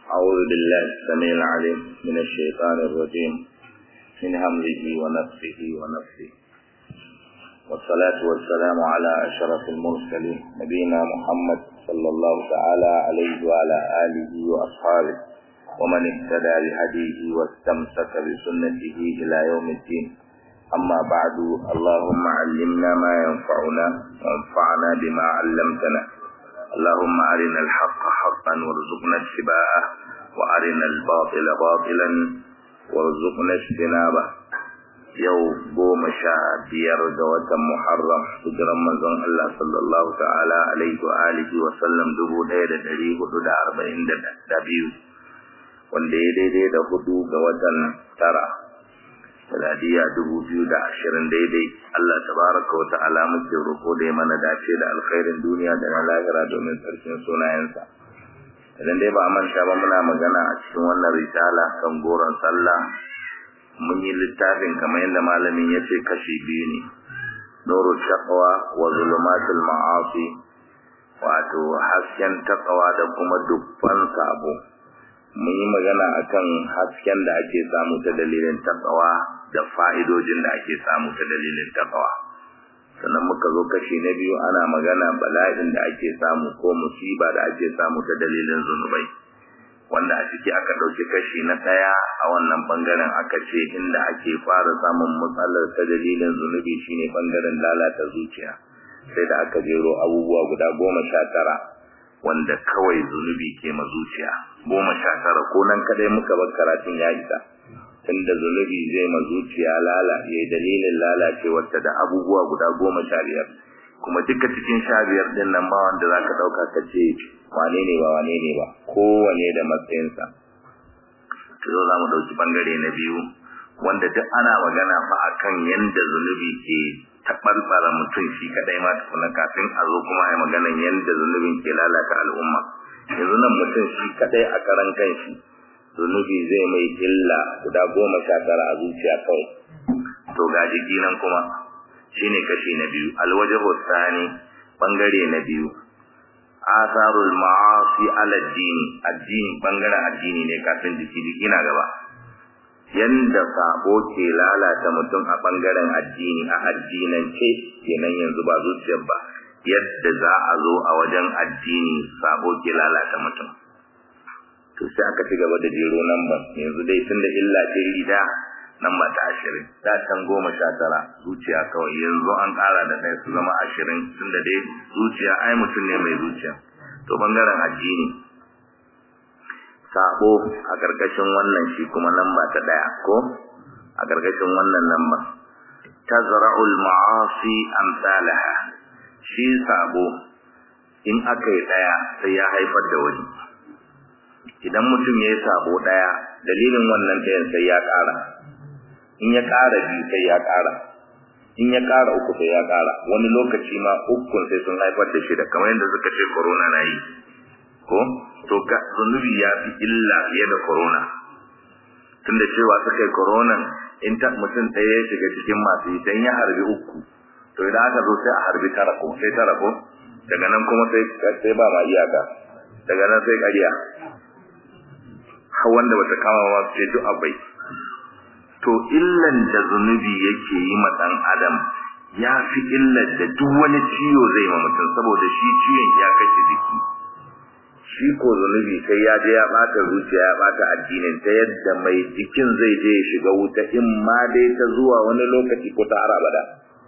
أعوذ بالله السميع العليم من الشيطان الرجيم من همزه ونفسه ونفسه والصلاة والسلام على أشرف المرسلين نبينا محمد صلى الله تعالى عليه وعلى آله وأصحابه ومن اهتدى بهديه واستمسك بسنته إلى يوم الدين أما بعد اللهم علمنا ما ينفعنا وانفعنا بما علمتنا اللهم أرنا الحق حقا وارزقنا اتباعه وأرنا الباطل باطلا وارزقنا اجتنابه yau goma sha biyar ga watan Muharram hijiran manzon Allah sallallahu ta'ala alaihi wa alihi wa sallam dubu ɗaya da ɗari hudu da arba'in da biyu wanda ya daidai da hudu ga watan tara miladiya dubu biyu da ashirin daidai Allah tabaraka wa ta'ala muke roƙo da ya mana dace da alkhairin duniya da na lahira domin sarkin sunayensa idan dai ba a manta ba muna magana a cikin wannan risala kan goron sallah mun yi littafin kamar yadda malamin ya ce kashi biyu ne nuru taqwa wa zulumatul ma'asi wato hasken taqwa da kuma dubban sabo mun yi magana akan hasken da ake samu ta dalilin taqwa da fa'idojin da ake samu ta dalilin taqwa sannan muka zo kashi na biyu ana magana bala'in da ake samu ko musiba da ake samu ta dalilin zunubai wanda a ciki aka ɗauki kashi na ɗaya a wannan ɓangaren aka ce inda ake fara samun matsalar ta dalilin zunubi shine ɓangaren lalata zuciya sai da aka jero abubuwa guda goma sha tara wanda kawai zunubi ke ma zuciya goma sha tara ko nan kadai muka bar karatun ya isa tunda zunubi zai ma zuciya lala ya dalilin lalacewarta da abubuwa guda goma sha biyar kuma duka cikin sha biyar din nan ba wanda zaka dauka ka ce wane ne ba wane ne ba kowane da matsayinsa to yau zamu dauki bangare na biyu wanda duk ana magana fa akan yanda zunubi ke taɓarɓara mutum shi kadai ma tukuna kafin a zo kuma a yi maganan yanda zunubin ke lalata al'umma yanzu nan mutum shi kadai a karan kanshi zunubi zai mai illa guda goma sha tara a zuciya kawai to ga jiki nan kuma shine kashi na biyu alwajhu tsani bangare na biyu asarul ma'asi ala dini addini bangaren addini ne kafin jiki jiki na gaba yanda sabo ke lalata mutum a bangaren addini a addinance kenan yanzu ba zuciyar ba yadda za a zo a wajen addini sabo ke lalata mutum to sai aka ci gaba da jero nan ba yanzu dai tunda illa ce iri da nan ba ta ashirin da can goma sha tara zuciya kawai yanzu an ƙara da ɗaya su zama ashirin tun da dai zuciya ai mutum ne mai zuciya to bangaren addini sabo a ƙarƙashin wannan shi kuma lamba ta ɗaya ko a ƙarƙashin wannan lamba tazra'ul ma'asi amsalaha shi sabo in aka yi ɗaya sai ya haifar da wani idan mutum ya yi sabo ɗaya dalilin wannan ɗayan sai ya ƙara in ya ƙara biyu sai ya ƙara in ya ƙara uku sai ya ƙara wani lokaci ma ukun sai sun haifar da shida kamar yadda suka ce corona na yi ko to ga zunubi ya fi illa fiye da corona tunda cewa suka yi corona in ta mutum ɗaya ya shiga cikin masu yi dan ya harbi uku to idan aka zo sai a harbi tara ko sai tara ko daga nan kuma sai sai ba ma iyaka daga nan sai ƙarya har wanda bata kama ma su ce duk abai to illan da zunubi yake yi ma dan adam ya fi illar da duk wani ciwo zai ma mutum saboda shi ciwon ya kashe jiki shi ko zunubi sai ya je ya bata zuciya ya bata addinin ta yadda mai jikin zai je ya shiga wuta in ma dai ta zuwa wani lokaci ko ta har abada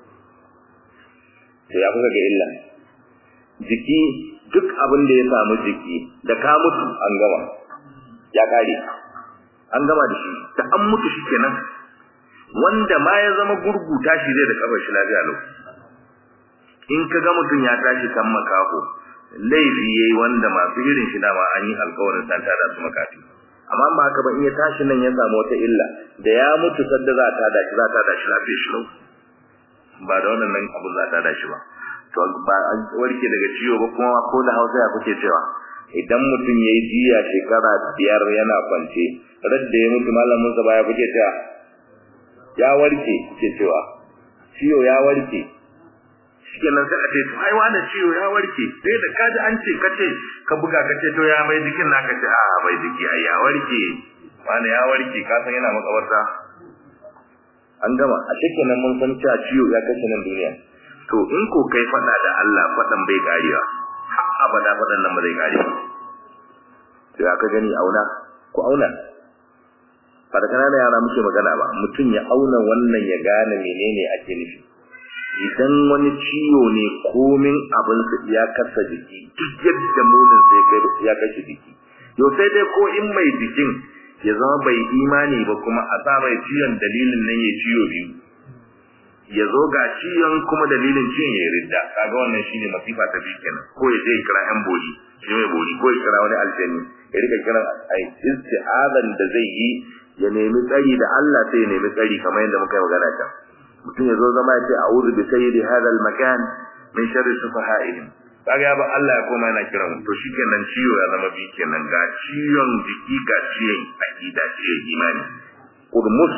sai ya kuka ga illa jiki duk abin da ya samu jiki da ka mutu an gama ya kare an gama da shi da an mutu shi kenan wanda ma ya zama gurgu tashi zai da kafar shi lafiya lau in ka ga mutum ya tashi kan makaho laifi yayi wanda masu irin shi dama an yi alkawarin san tada su makafi amma ba haka ba in ya tashi nan ya samu wata illa da ya mutu sadda za ta da shi za ta da shi lafiya shi lau ba da wannan nan abu za ta da shi ba to ba an warke daga ciwo ba kuma ko da Hausa ya kuke cewa idan mutum yayi jiya shekara biyar yana kwance radda ya mutu malamin sa baya kuke cewa ya warke ke cewa ciwo ya warke shikenan sai a ce to ai wani ciwo ya warke sai da kaji an ce kace ka buga kace to ya mai jikin naka ce a mai jiki ai ya warke wani ya warke ka san yana makabarta an gama a shikenan mun san cewa ciwo ya kashe nan duniya to in ko kai fada da Allah fadan bai karewa har abada fadan nan ba zai kare ba to ya ka gani auna ko auna ba da kanana yara muke magana ba mutum ya auna wannan ya gane menene ake nufi idan wani ciwo ne komin abin sa ya kasa jiki duk yadda munin sai kai ya kashe jiki yo sai dai ko in mai jikin ya zama bai imani ba kuma a sa mai ciwon dalilin nan ya ciwo biyu ya zo ga ciwon kuma dalilin ciwon ya ridda kaga wannan shine masifa ta biyu kenan ko ya je kira yan boli shi mai boli ko ya kira wani aljani ya rika kiran ai isti'adan da zai yi ya nemi tsari da Allah sai ya nemi tsari kamar yadda muka yi magana can mutum ya zo zama ya ce a'udhu bi sayyidi hadha al-makan min sharri sufaha'ihim kaga ya ba Allah ya koma yana kiran to shikenan ciwo ya zama bi kenan ga ciwon jiki ga ciwon aqida ciwon imani kurmus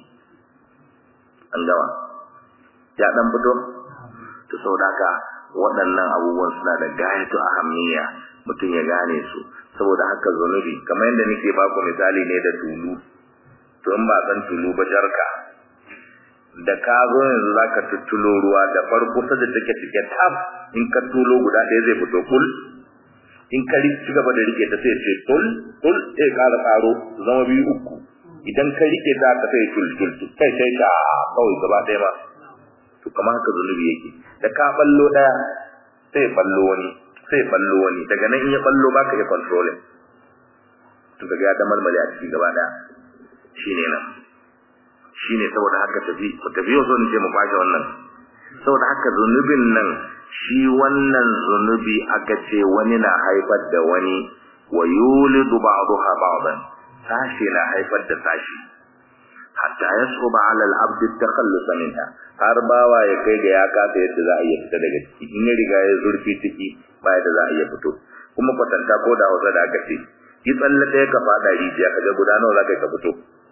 an gawa ya dan fito to saboda haka waɗannan abubuwan suna da gayatu ahammiya mutum ya gane su saboda haka zunubi kamar yadda nake baku misali ne da tulu to in ba san tulu ba jarka da ka zo yanzu za ka tuttulo ruwa da farko da take cike tab in ka tulo guda ɗaya zai fito kul in ka ci gaba da rike ta sai ce tul tul sai ƙara ƙaro zama biyu uku idan ka rike ta ka sai tul tul kai sai ta kawai gaba ɗaya ba to kamar haka zunubi yake da ka ballo ɗaya sai ballo wani sai ballo wani daga nan in ya ballo baka iya controlling to kaga ya damalmale a cikin gaba ɗaya shine nan shine saboda haka tafi ku tafi yau ne ce mu kwaje wannan saboda haka zunubin nan shi wannan zunubi aka ce wani na haifar da wani wa yulidu ba'daha ba'dan sashi na haifar da sashi hatta yasuba 'ala al-'abd at-takhallus minha har bawa ya kai ga ya kasa yadda za a iya fita daga ciki in ya riga ya zurfi ciki ba yadda za a iya fito kuma kwatanta ko da Hausa da aka ce ki tsalle ɗaya ka faɗa rijiya ka ga guda nawa za ka yi ka fito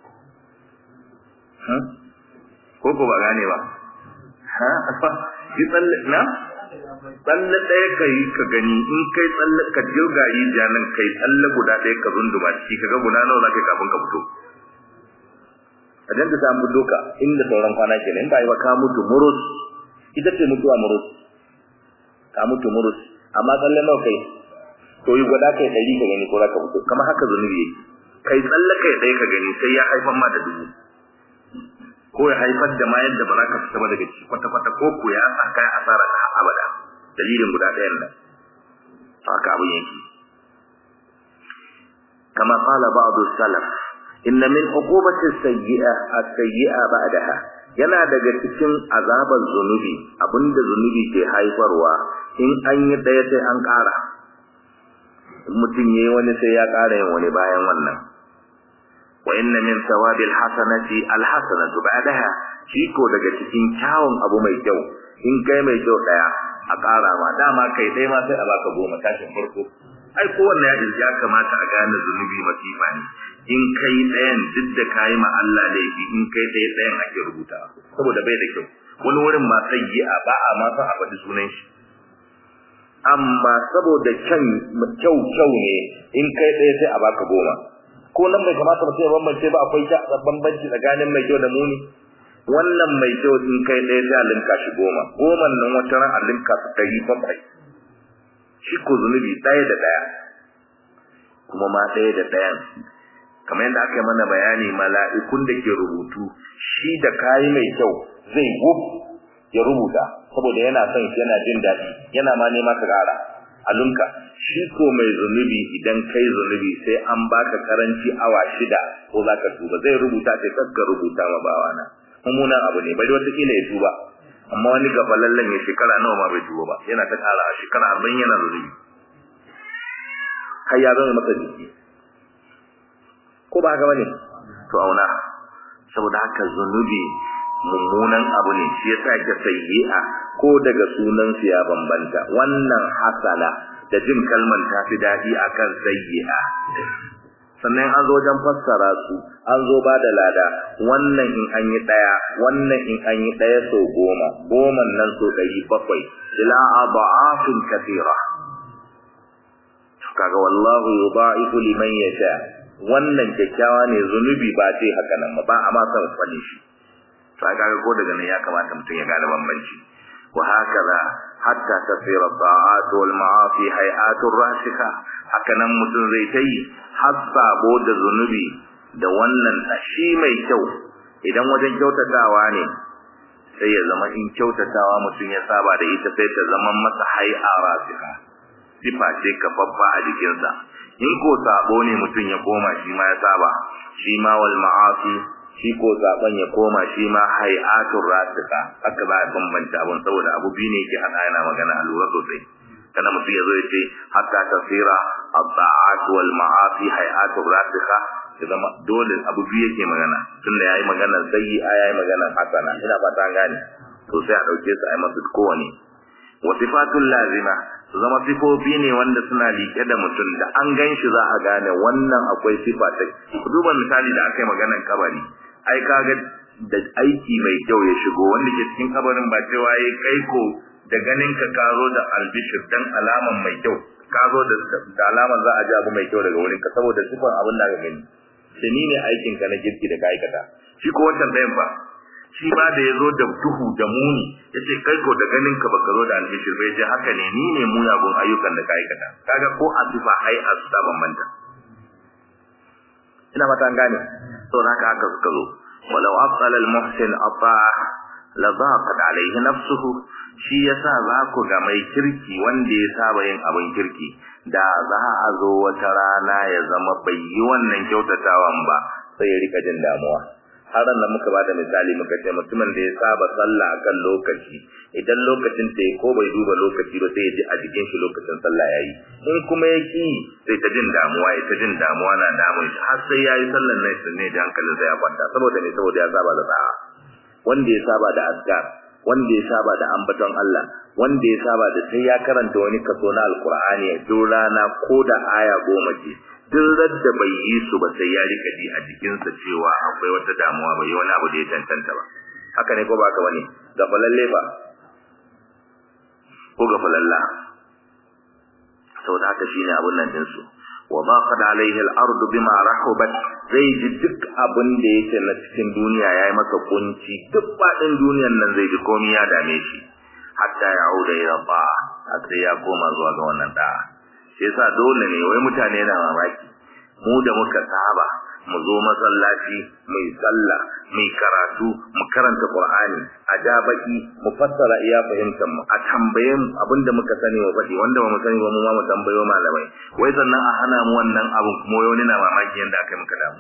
ko ko ba gane ba ha ki tsalle na tsalle ɗaya ka yi ka gani in kai tsalle ka je gari nan kai tsalle guda ɗaya ka zunduma ciki ka ga guda nawa za ka yi kafin ka fito a dan da samu doka inda sauran kwana kenan in ba yi ba ka mutu murus ita ce mutuwa murus ka mutu murus amma tsalle nawa kai to yi gwada kai ɗari ka gani ko za ka fito kamar haka zunubi yake kai tsalle kai ɗaya ka gani sai ya haifar ma da dubu ko ya haifar da ma yadda ba za ka fita ba daga ciki kwata-kwata ko ko ya sa kai asara ta abada dalilin guda ɗayan nan haka abin yake kama qala ba'd salaf inna min uqubati sayyi'a as-sayyi'a ba'daha yana daga cikin azabar zunubi abinda zunubi ke haifarwa in an yi daya sai an ƙara mutum yayi wani sai ya ƙara yin wani bayan wannan wa inna min thawabil hasanati alhasanatu ba'daha shi ko daga cikin kyawun abu mai kyau in kai mai kyau daya a ƙara ma dama kai dai ma sai a baka goma tashin farko ai kowanne ya ya kamata a gane zunubi masifa ne in kai ɗayan duk da kayi ma Allah laifi in kai ɗaya ɗayan ake rubuta saboda bai da kyau wani wurin ma sayyi'a ba a ma san a faɗi sunan shi amma saboda kyan kyau kyau ne in kai ɗaya sai a baka goma ko nan bai kamata mutum ya bambance ba akwai bambanci tsakanin mai kyau da muni wannan mai kyau in kai ɗaya sai a linka shi goma goman nan wata ran a linka su ɗari bakwai shi ko zunubi ɗaya da ɗaya kuma ma ɗaya da ɗayan kamar yadda aka yi mana bayani mala'ikun da ke rubutu shi da kayi mai kyau zai gub ya rubuta saboda yana son shi yana jin daɗi yana ma nema ka ƙara alunka shi ko mai zunubi idan kai zunubi sai an baka karanci awa shida ko za ka tuba zai rubuta sai kakka rubuta ma bawana mummunan abu ne bari wata kila ya tuba amma wani gafalallen ya shekara nawa ma bai tuba ba yana ta kara a shekara arba'in yana zunubi har ya zama masa jiki ko ba haka bane to auna saboda haka zunubi mummunan abu ne shi yasa yake sayyi'a ko daga sunan su ya bambanta wannan hasana da jin kalman ta fi dadi akan sayyi'a sannan an zo wajen fassara su an zo ba da lada wannan in an yi ɗaya wannan in an yi ɗaya sau goma goman nan sau ɗari bakwai ila aba'afin kathira kaga wallahu yudha'ifu liman yasha wannan kyakkyawa ne zunubi ba ce haka nan ba a ma san fadi shi to kaga ko daga nan ya kamata mutum ya gane bambanci wa hakaza hatta tasira ta'at wal ma'asi hay'atu rasika haka nan mutum zai tayi har sabo da zunubi da wannan shi mai kyau idan wajen kyautatawa ne sai ya zama in kyautatawa mutum ya saba da ita sai ta zama masa hay'a rasika sifa ce kafaffa a jikinsa in ko sabo ne mutum ya koma shi ma ya saba shi ma wal ma'asi shi ko zaben ya koma shi ma hay'atur rasika haka za a bambanta abun saboda abu biyu ne yake hada yana magana a lura sosai kana mutum ya zo ya ce hatta tasira at-ta'at wal ma'asi hay'atur rasika ya zama dole abu biyu yake magana tunda yayi magana sayyi'a yayi magana hasana ina fata an gane to sai a dauke su a yi masu kowane wa sifatul lazima su zama sifofi ne wanda suna liƙe da mutum da an gan shi za a gane wannan akwai sifa ta ku duba misali da aka yi maganar kabari ai kaga da aiki mai kyau ya shigo wanda ke cikin kabarin ba cewa yayi kai ko da ganin ka karo da albishir dan alaman mai kyau ka zo da da alaman za a ji abu mai kyau daga wurin ka saboda sifan abin da ka gani shi ni ne aikin ka na girki da ka aikata shi ko wancan ɗayan ba shi ma da ya zo da duhu da muni ya ce kai ko da ganin ka baka zo da albishir bai ce haka ne ni ne muyagun ayyukan da ka aikata kaga ko a sifa ai a su ta bambanta ina fata an gane to haka haka suka zo walau afsala al-muhsin ata'a la dhaqat alayhi nafsuhu shi yasa za ku ga mai kirki wanda ya saba yin abin kirki da za a zo wata rana ya zama bai yi wannan kyautatawan ba sai ya rika jin damuwa har nan muka bada misali muka ce mutumin da ya saba sallah akan lokaci idan lokacin ta ko bai duba lokaci ba sai ya ji a jikin shi lokacin sallah yayi in kuma ya ki sai ta jin damuwa ya ta jin damuwa na damun shi har sai yayi sallar nan sai ne da hankalin sa ya kwanta saboda ne saboda ya saba da sa'a wanda ya saba da azkar wanda ya saba da ambaton Allah wanda ya saba da sai ya karanta wani kaso na alqur'ani duk rana ko da aya goma ce duk da bai yi su ba sai ya rika ji a jikinsa cewa akwai wata damuwa bai yi wani abu da ya tantanta ba haka ne ko ba ka bane ga falalle ba ko ga falalla saboda haka shine abun nan din su wa daqat alaihi al-ard bima rahubat zai ji duk abin da yake na cikin duniya yayi masa kunci duk fadin duniyar nan zai ji komai ya dame shi hatta ya'uda ila ba sai ya koma zuwa ga wannan da'a shi yasa dole ne wai mutane na mamaki mu da muka saba mu zo masallaci mai sallah mai karatu mu karanta qur'ani a ja baki mu fassara iya fahimtar mu a tambaye mu abinda muka sani wa faɗi wanda ba mu sani ba mu ma mu tambayo malamai wai sannan a hana mu wannan abin kuma wani na mamaki yanda aka yi muka damu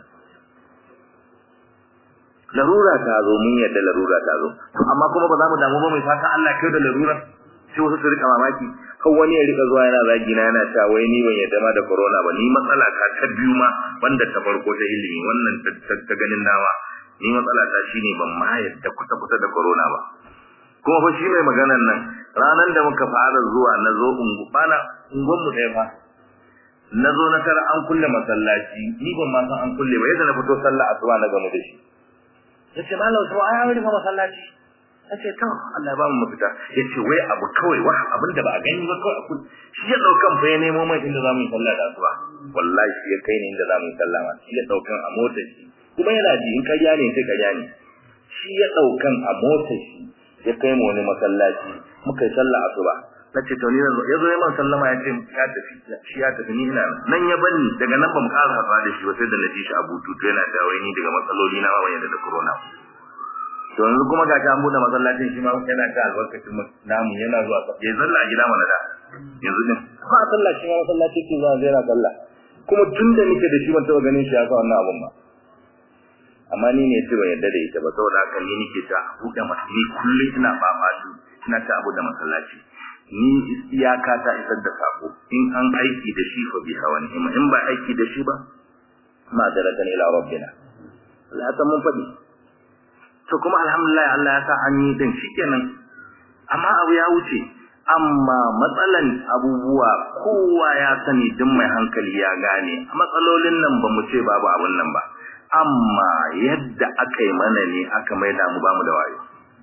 larura ta zo mun yadda larura ta zo amma kuma ba za mu damu ba mai fata Allah kai da larura sai wasu su rika mamaki kan wani ya rika zuwa yana zagi na yana cewa wai ni ban yadda ma da corona ba ni matsala ta ta biyu ma banda ta farko ta ilimi wannan ta ganin nawa ni matsala ta shine ban ma yadda kusa kusa da corona ba kuma fa shi mai maganan nan ranan da muka fara zuwa na zo ungu bana ungon mu ɗaya fa na zo na tara an kulle masallaci ni ban ma san an kulle ba yadda na fito sallah asuba na gamu da shi yace malam to ai an rufe masallaci yace to Allah ya ba mu mafita yace wai abu kawai wa abinda ba a gani ba kawai akul shi ya daukan fa ya nemo mai inda zamu yi sallah da asuba wallahi shi ya kai ni inda zamu yi sallah ma shi ya daukan a motar shi kuma yana ji in kariya ne sai kariya ne shi ya daukan a motar shi ya kai mu wani masallaci muka yi sallah asuba nace to ni nan yazo ya man sallama ya ce ya tafi shi ya tafi ni ina nan nan ya bani daga nan ba mu ƙara haɗuwa da shi ba sai da na ji shi a bututu yana da wai ni daga matsaloli na ba yadda da corona to yanzu kuma ga an bude masallacin shi ma yana ta albarkacin namu yana zuwa ya zalla a gida mana da yanzu din ba sallah shi ma masallaci ke zuwa zai na sallah kuma tun da nake da shi ban taɓa ganin shi ya sa wannan abun ba amma ni ne ce ban yadda da ita ba saboda haka ni nake ta buɗe masa ni kullum ina babatu ina ta abu da masallaci ni iyaka ta isar da sako in an aiki da shi fa biha wa ni'ma in ba aiki da shi ba ma darakan ila rabbina Allah ta mun fadi to kuma alhamdulillah Allah ya sa an yi din shikenan amma abu ya wuce amma matsalan abubuwa kowa ya sani duk mai hankali ya gane matsalolin nan ba mu ce babu abun nan ba amma yadda aka yi mana ne aka maida mu bamu da wayo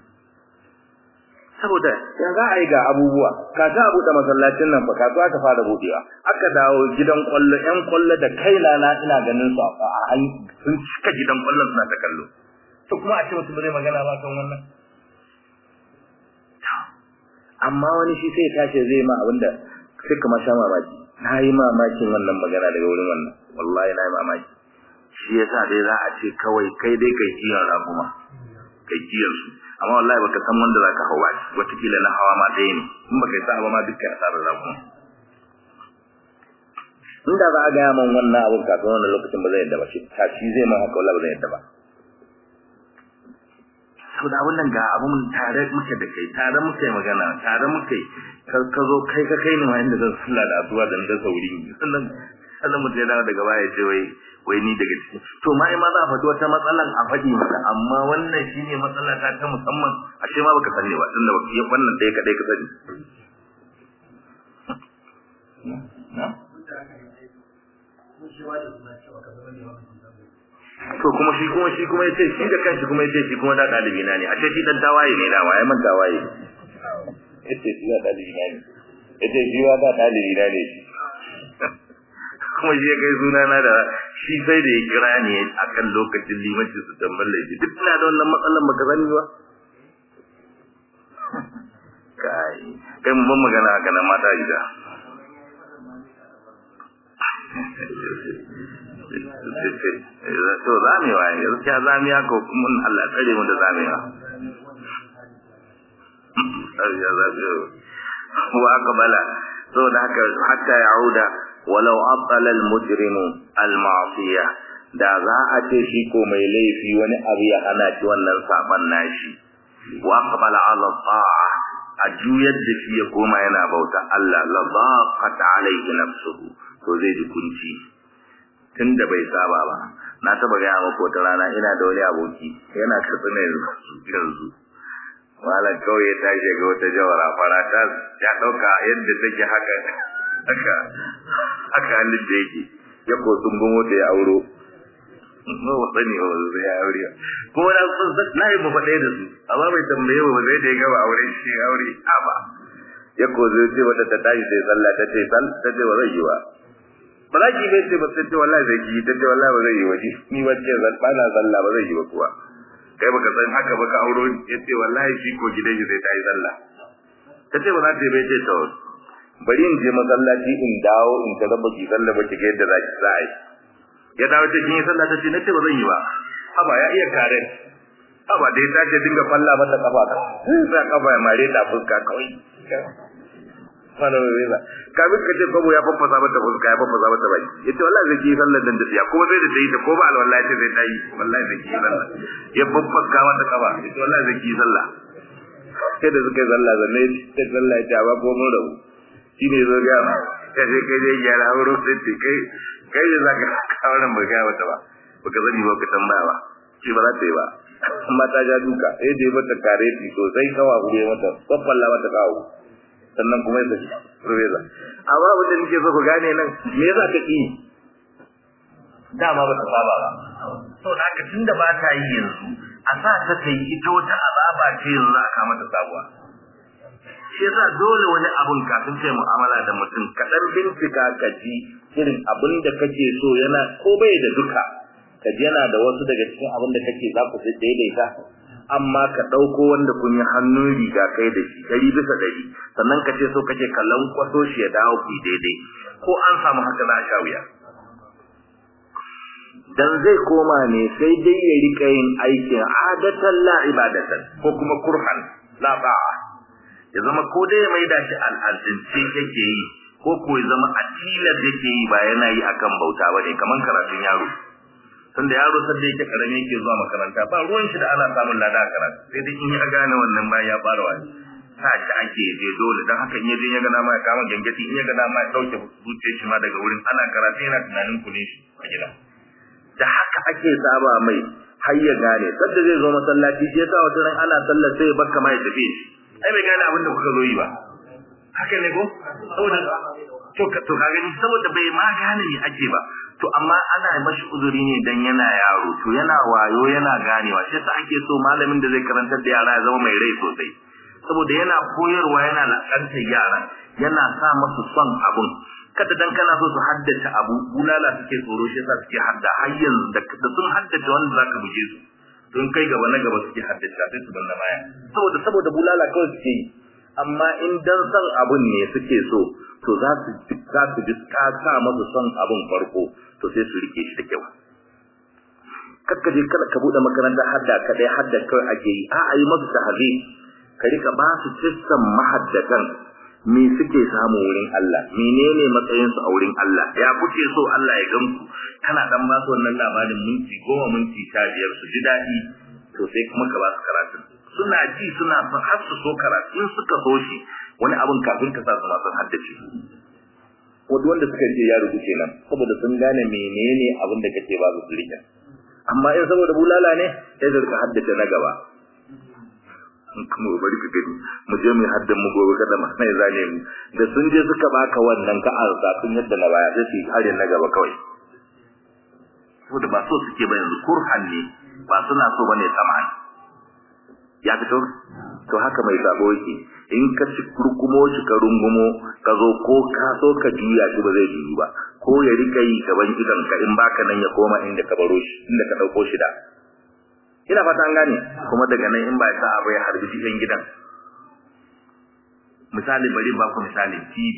saboda ya za a yi ga abubuwa ka ta buɗe masallacin nan fa kasuwa ta fara buɗewa aka dawo gidan kwallo ƴan kwallo da kaina na ina ganin su a sun cika gidan kwallon suna ta kallo to kuma a ce mutum bai magana ba kan wannan amma wani shi sai tashi zai ma abinda sai kuma sha mamaki na yi mamakin wannan magana daga wurin wannan wallahi na yi mamaki shi yasa dai za a ce kawai kai dai kai kiyon raguma kai kiyon su amma wallahi baka san wanda zaka hawa shi watakila na hawa ma ɗaya ne in baka yi sa'a ba ma dukkan asarar raguma inda za a gaya man wannan abin kafin wannan lokacin ba zai yadda ba shi shi zai man haka wallahi ba zai yadda ba saboda abin nan ga abin tare muke da kai tare muke magana tare muke ka zo kai ka kai ni ma inda zan sallah da asuwa da da sauri sannan sannan mutum yana daga baya ce wai wai ni daga ciki to ma ma za a faɗi wata matsalan a faɗi mata amma wannan shine matsala ta ta musamman ashe ma baka sani ba tunda baka yi wannan ɗaya kadai ka sani na to kuma shi kuma shi kuma yace shi da kanshi kuma yace shi kuma da dalibi na ne a ce shi dan tawaye ne da waye man tawaye yace shi da dalibi na ne yace shi wa da dalibi na ne kuma shi ya kai suna na da shi sai da ya kira ne akan lokacin limanci su tamballe shi duk ina da wannan matsalan baka sani ba kai kai mun ban magana haka nan mata gida to zamewa ne gaskiya zamiya ko mun Allah tsare mu da zamewa ya zabe wa aqbala so da haka hatta yauda walau abala al-mujrimu al-ma'siyah da za a ce shi ko mai laifi wani abu ya hana shi wannan saban nashi wa aqbala ala ta'a a juyar da shi ya koma yana bauta Allah la daqat alayhi nafsuhu to zai ji kunci tunda bai saba ba na taba ga maka wata rana ina da wani aboki yana katsina yanzu yanzu malam kawai ya tashi ga wata jawara farata ya dauka yadda take haka haka haka halin da yake ya ko tumbun wata ya auro ba wa sani ba zai ya aure ko na san na yi mafa ɗaya da su amma bai tambaye ba zai da ya gaba aure shi aure a ba ya ko zai ce wata ta tashi sai sallah ta ce sal ta ce ba zai yi ba ba za ki bai ce ba ta ce wallahi zai ki ta ce wallahi ba zai yi ba ni ba ce ba na sallah ba zai yi ba kuwa kai baka san haka baka auro ya ce wallahi shi ko gidan shi zai ta yi sallah ta ce ba za ta yi bai ce ta bari in je masallaci in dawo in ta raba ki sallah ba ki ga yadda za ki za a yi ya dawo ce kin yi sallah ta ce na ce ba zan yi ba haba ya iya kare haba da ya tace dinga falla mata kafa ka sai kafa ya mare ta fuska kawai mana mai ba kamin ka ce kwabo ya faffasa mata fuska ya faffasa mata baki ya ce wallahi zai ki sallar dan tafiya kuma sai da ta yi ta ko ba alwallahi ce zai ta yi wallahi zai ki sallah ya faffasa mata kafa ya ce wallahi zai ki sallah sai da suka yi sallah zanne ta sallah ya ce ba ko mun rabu shi ne zo ga ka je kai je gyara wurin sai ce kai kai ne za ka kawo nan ba gaya mata ba baka sani ba ka tambaya ba shi ba za ta yi ba amma ta ja duka sai da ya mata kare ti sosai kawa hure mata kwakwalla mata kawo sannan kuma ya saki rubeza amma abin da nake so ku gane nan me yasa ka ki dama ba ta saba ba to da haka tunda ba ta yi yanzu a sa ta ta yi ita wata azaba ce yanzu za ka mata sabuwa shi yasa dole wani abun kafin kai mu'amala da mutum ka dan bincika ka ji irin abin da kake so yana ko bai da duka ka ji yana da wasu daga cikin abin da kake za ku fi daidaita amma ka ɗauko wanda kun yi hannun riga kai da shi ɗari bisa ɗari sannan ka ce so kake kallon kwaso shi ya dawo ku daidai ko an samu haka za a sha wuya dan zai koma ne sai dai ya rika yin aikin adatan la ibadatan ko kuma kurhan la ba'a ya zama ko dai ya maida shi al'adance yake yi ko ko ya zama a tilar yake yi ba yana yi akan bauta ba ne kamar karatun yaro tunda yaro sanda yake karami yake zuwa makaranta ba ruwan shi da ana samun lada a karatu sai dai in ya gane wannan bayan ya fara wani sa shi ake je dole don haka in ya je ya gana ma ya kama gangati in ya gana ma ya dauke zuciyar shi ma daga wurin ana karatu yana tunanin kuɗin shi a gida da haka ake saba mai har ya gane sadda zai zo masallaci shi yasa wata ran ana sallar sai ya bakka ma ya tafi shi ai bai gane abin da kuka zo yi ba haka ne ko saboda to ka to ka gani saboda bai ma gane me ake ba to amma ana mashi uzuri ne dan yana yaro to yana wayo yana ganewa sai sa ake so malamin da zai karantar da yara ya zama mai rai sosai saboda yana koyarwa yana lakantar yara yana sa masu son abun kada dan kana so su haddace abu bulala suke tsoro shi yasa suke hadda har yanzu da sun haddace wanda zaka buje su don kai gaba na gaba suke haddace sai su danna baya saboda saboda bulala kawai suke yi amma in dan son abun ne suke so to za su za su ji ka sa masu son abun farko to sai su rike shi da kyau kakka je kada ka bude makarantar hadda kadai hadda kawai ake yi a yi masu tahzib ka rika ba su cissan mahaddatan me suke samu wurin Allah menene matsayin su a wurin Allah ya kuke so Allah ya ganku kana dan ba su wannan labarin minti goma minti sha biyar su ji daɗi to sai kuma ka ba su karatu suna ji suna son har su so karatu in suka so shi wani abin kafin ka sa su ma sun haddace wanda wanda suka ce ya rubuce nan saboda sun gane menene abin da kake ba su rike amma in saboda bulala ne sai da ka haddace na gaba kuma bari ka gani mu je mu haddan mu gobe kada ma sai zane mu da sun je suka baka wannan ka arza sun yadda na baya sai su harin na gaba kawai saboda ba so suke ba yanzu kurhan ne ba suna so bane tsamani ya fito to haka mai sabo yake in ka ci kurkumo shi ka rungumo ka zo ko ka so ka juya shi ba zai juyu ba ko ya rika yi gaban idan ka in baka nan ya koma inda ka baro shi inda ka dauko shi da ina fata an gane kuma daga nan in ba ya sa'a bai harbi cikin gidan misali bari ba ku misali TV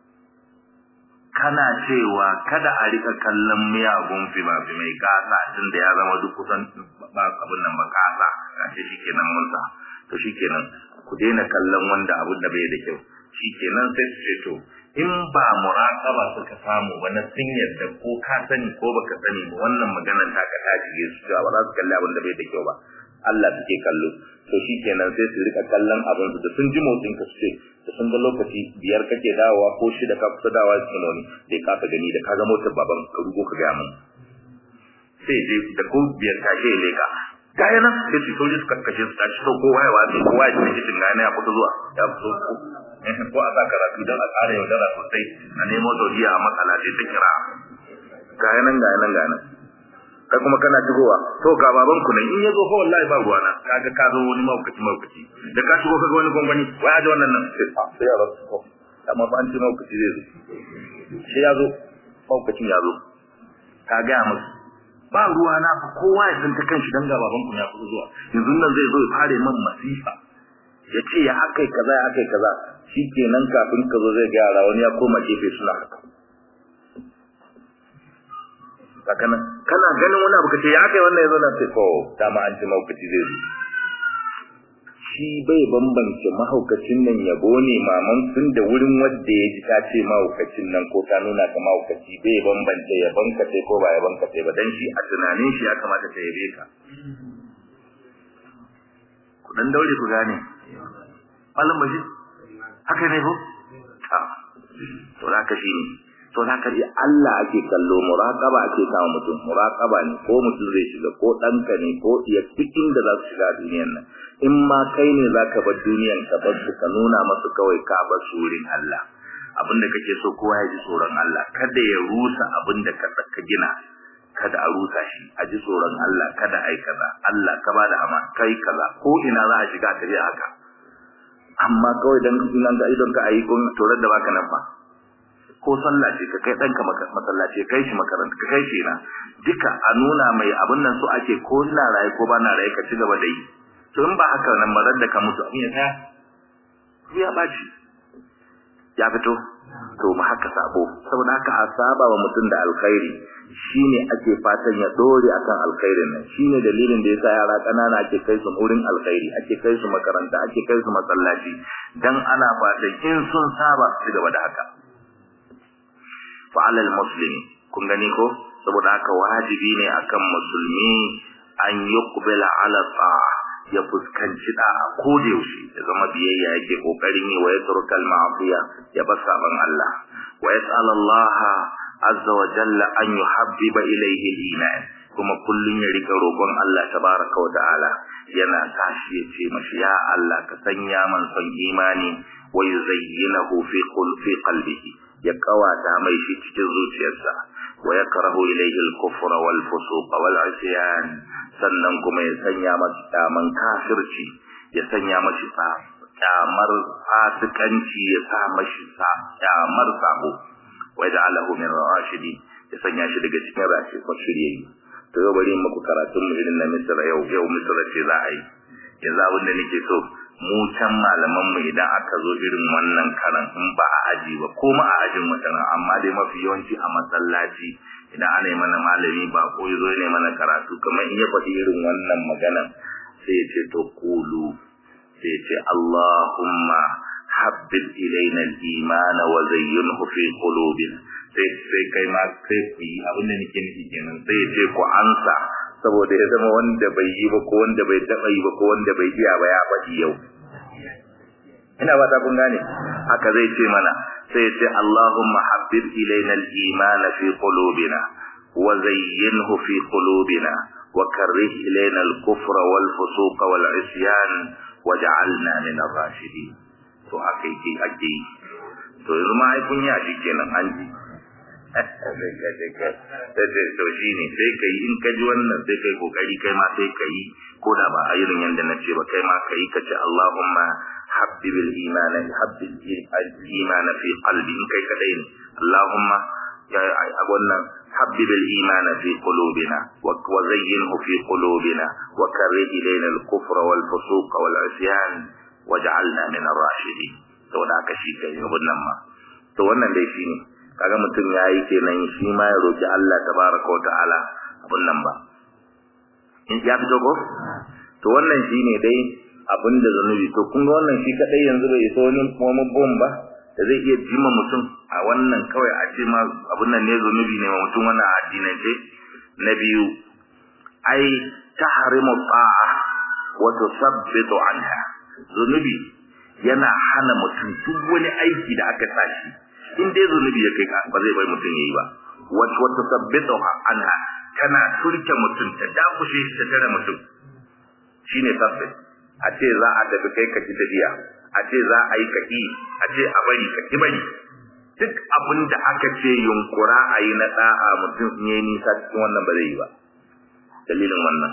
kana cewa kada a rika kallon miyagun fima-fimai kasa tun da ya zama duk kusan ba abin nan ba kasa kashe shi kenan munsa to shi kenan ku daina kallon wanda abin da bai da kyau shi kenan sai su ce to in ba muraƙaba suka samu ba na sun yadda ko ka sani ko baka sani ba wannan maganar ta ka ta shige su cewa ba za su kalli abin da bai da kyau ba Allah suke kallo to shi kenan sai su rika kallon abin su da sun ji motsin ka su ce da sun ga lokaci biyar kake dawowa ko shida ka kusa dawowa cikin wani da ka ka gani da ka ga motar baban ka rugo ka ga mun sai je da ko biyar ta ke leka gaya nan sai su soji su karkashe su tashi sau kowa ya watsi kowa ya ci cikin gaya ya fito zuwa ya fito ko a sa karatu don a tsara yaudara sosai a nemo saudiya a matsala sai ta kira gaya nan gaya nan gaya nan kai kuma kana shigowa to ga baban ku nan in yazo fa wallahi ba ruwana kaga ka zo wani maukaci maukaci da ka shigo kaga wani gwangwani waya da wannan nan sai fa sai ya rasu ko amma fa an ce maukaci zai zo sai ya zo maukacin ya zo ka ga musu ba ruwana fa kowa ya san ta kanshi dan ga baban ku ya fito zuwa yanzu nan zai zo ya fare man masifa ya ce ya akai kaza ya akai kaza shikenan kafin ka zo zai ga yara wani ya koma gefe suna haka sakanan kana ganin wani abu kace ya kai wannan yazo na ce ko dama an ci mahaukaci zai zo shi bai bambance mahaukacin nan yabo ne maman tun da wurin wanda ya ji ta ce mahaukacin nan ko ta nuna ka mahaukaci bai bambance yabon ka ce ko ba yabon ka ce ba dan shi a tunanin shi ya kamata ta yabe ka ku dan daure ku gane malam bashi haka ne ko ta to haka shi ne to za ka ji Allah ake kallo muraqaba ake samu mutum muraqaba ne ko mutum zai shiga ko ɗanka ne ko iya cikin da za su shiga duniyar nan in ma kai ne za ka bar duniyar ka bar su ka nuna masu kawai ka bar su wurin Allah abin da kake so kowa ya ji tsoron Allah kada ya rusa abin da ka ka gina kada a rusa shi a ji tsoron Allah kada ai kaza Allah ka bada ama kai kaza ko ina za a shiga ka je haka amma kawai dan nan ga idon ka ayi kun torar da baka nan ba ko sallah ce ka kai ɗanka masallaci kai shi makaranta ka kai shi na duka a nuna mai abin nan so ake ko ina raye ko ba na raye ka ci gaba da yi to in ba haka nan marar da ka mutu abin ya tsaya ya baci ya fito to ba haka sabo saboda haka a saba wa mutum da alkhairi shine ake fatan ya dore akan alkhairin nan shine dalilin da yasa yara kanana ake kai su wurin alkhairi ake kai su makaranta ake kai su masallaci dan ana fatan in sun saba su gaba da haka fa'alal muslimi kun gani ko saboda haka wajibi ne akan musulmi an yuqbila ala ta'a ya fuskanci da a koda yaushe ya zama biyayya yake kokarin yi wa yatrukal ma'asiya ya bar saban Allah wa yas'al Allah azza wa jalla an yuhabbiba ilayhi al-iman kuma kullun ya rika roƙon Allah tabaraka wa ta'ala yana tashi ya ce mashi ya Allah ka sanya man son imani wa yuzayyinahu fi qulbi qalbihi ya kawata mai shi cikin zuciyarsa wa yakrahu ilayhi al-kufra wal fusuq wal isyan sannan kuma ya sanya masa daman kafirci ya sanya mashi sa kyamar fasikanci ya sa mashi sa kyamar sabo wa ja'alahu min rashidi ya sanya shi daga cikin rashi ko shirye to yau bari muku karatun mu irin na Misra yau yau Misra ce za a yi yanzu abin da nake so mu can malaman mu idan aka zo irin wannan karan in ba a aji ba ko ma a ajin mutane amma dai mafi yawanci a masallaci idan ana yi mana malami ba ko ya zo ne mana karatu kamar in ya faɗi irin wannan maganan sai ya ce to kulu sai ya ce Allahumma habbib ilaina al-iman wa zayyinhu fi qulubina sai sai kai ma sai ku yi abin da nake nufi kenan sai ya ce ku ansa saboda ya zama wanda bai yi ba ko wanda bai taɓa yi ba ko wanda bai iya ba ya faɗi yau ina ba ta kun gane haka zai ce mana sai ya ce Allahumma habbib ilaina al-iman fi qulubina wa zayyinhu fi qulubina wa karrih ilaina al-kufra wal fusuq wal isyan waj'alna min ar-rashidin to haka yake ake yi to yanzu ma ai kun yi a kenan an ji to shi ne sai ka yi in ka ji wannan sai kai kokari kai ma sai ka yi ko da ba a irin yadda na ce ba kai ma ka yi ka ce Allahumma habbib al-imana habbib al-imana fi qalbi in kai kadai ne Allahumma ya wannan habbib al-imana fi qulubina wa zayyinhu fi qulubina wa karrih ilayna al-kufra wal fusuq wal isyan waj'alna min ar-rashidin saboda haka shi kai abun nan ma to wannan dai shine kaga mutum yayi kenan shi ma ya roki Allah tabaraka wa ta'ala abun nan ba in ya fito ko to wannan shine dai abin da zanubi to kun ga wannan shi kadai yanzu bai iso wani kuma bom ba da zai iya jima mutum a wannan kawai a ce ma abun nan ne zanubi ne ma mutum wannan addinin ce na biyu ai tahrimu ta'a wa tusabbitu anha zunubi yana hana mutum duk wani aiki da aka tashi in dai zunubi ya kai ba zai bai mutum yayi ba wata wata sabbita anha tana turke mutum ta dakushe shi ta tare mutum shine sabbit a ce za a tafi kai ka ki tafiya a ce za a yi kaki a ce a bari ka ki bari duk abin da aka ce yunkura a yi na da'a mutum in yi nisa cikin wannan ba zai yi ba dalilin wannan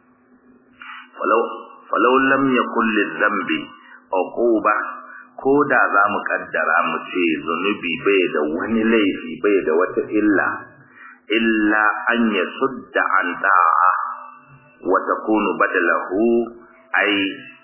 falau falau lam yakul lidhanbi uquba ko da za mu kaddara mu ce zunubi bai da wani laifi bai da wata illa illa an yasudda an da'a wa takunu badalahu ay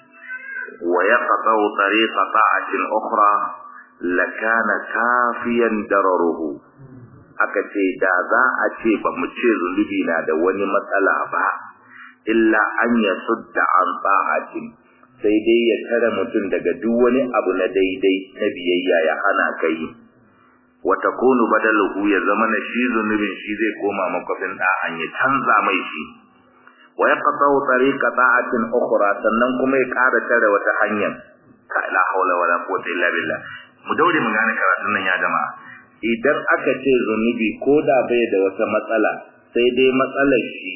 wa yaqta'u tariqa ta'atin ukhra lakana kafiyan dararuhu aka ce da za a ce ba mu ce zunubi na da wani matsala ba illa an yasudda an ta'atin sai dai ya tare mutum daga duk wani abu na daidai na biyayya ya hana kai wa takunu badaluhu ya zama na shi zunubin shi zai koma makwafin da'an ya canza mai shi wa yaqta'u tariqa ta'atin ukhra sannan kuma ya ƙara tare wata hanyar ka la hawla wala quwwata illa billah mu daure mu gane karatun nan ya jama'a idan aka ce zunubi ko da bai da wata matsala sai dai matsalar shi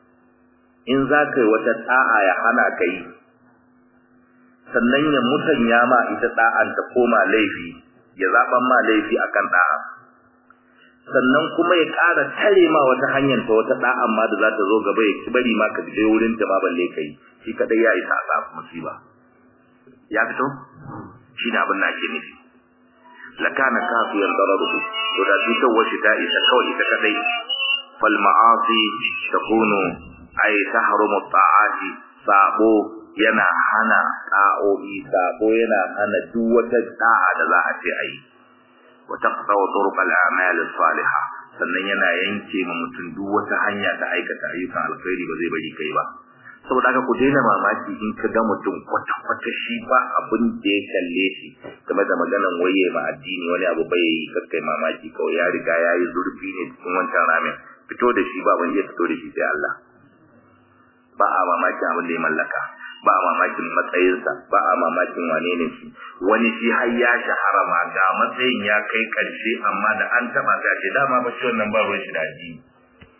in za ka yi wata ta'a ya hana ka yi sannan ya musanya ma ita da'an ta koma laifi ya zaban ma laifi akan da'a sannan kuma ya ƙara tare ma wata hanyar ta wata da'an ma da za ta zo gaba ya ki bari ma ka je wurin ta ma balle kai shi kadai ya isa a musiba ya fito shi ne abin da ake nufi lakana kafiyan dararuhu to da cutar washi ta isa kawai ita kadai fal ma'asi takunu ay tahrumu ta'ati sabo yana hana ta'o'i sabo yana hana duk wata da'a da za a ce ayi wa taqta'u turuqal a'mal as-salihah sannan yana yanke ma mutum duk wata hanya ta aikata ayyukan alkhairi ba zai bari kai ba saboda haka ku daina mamaki in ka ga mutum kwata kwata shi ba abin da ya kalle shi game da maganan waye ma addini wani abu bai yi kakkai mamaki kawai ya riga ya yi zurfi ne cikin wancan ramin fito da shi ba ban iya fito da shi sai Allah ba a mamaki abin da ya mallaka ba a mamakin matsayinsa ba a mamakin wane ne shi wani shi har ya shahara ma ga matsayin ya kai karshe amma da an taba ta ce dama ba shi wannan ba ruwan shi da addini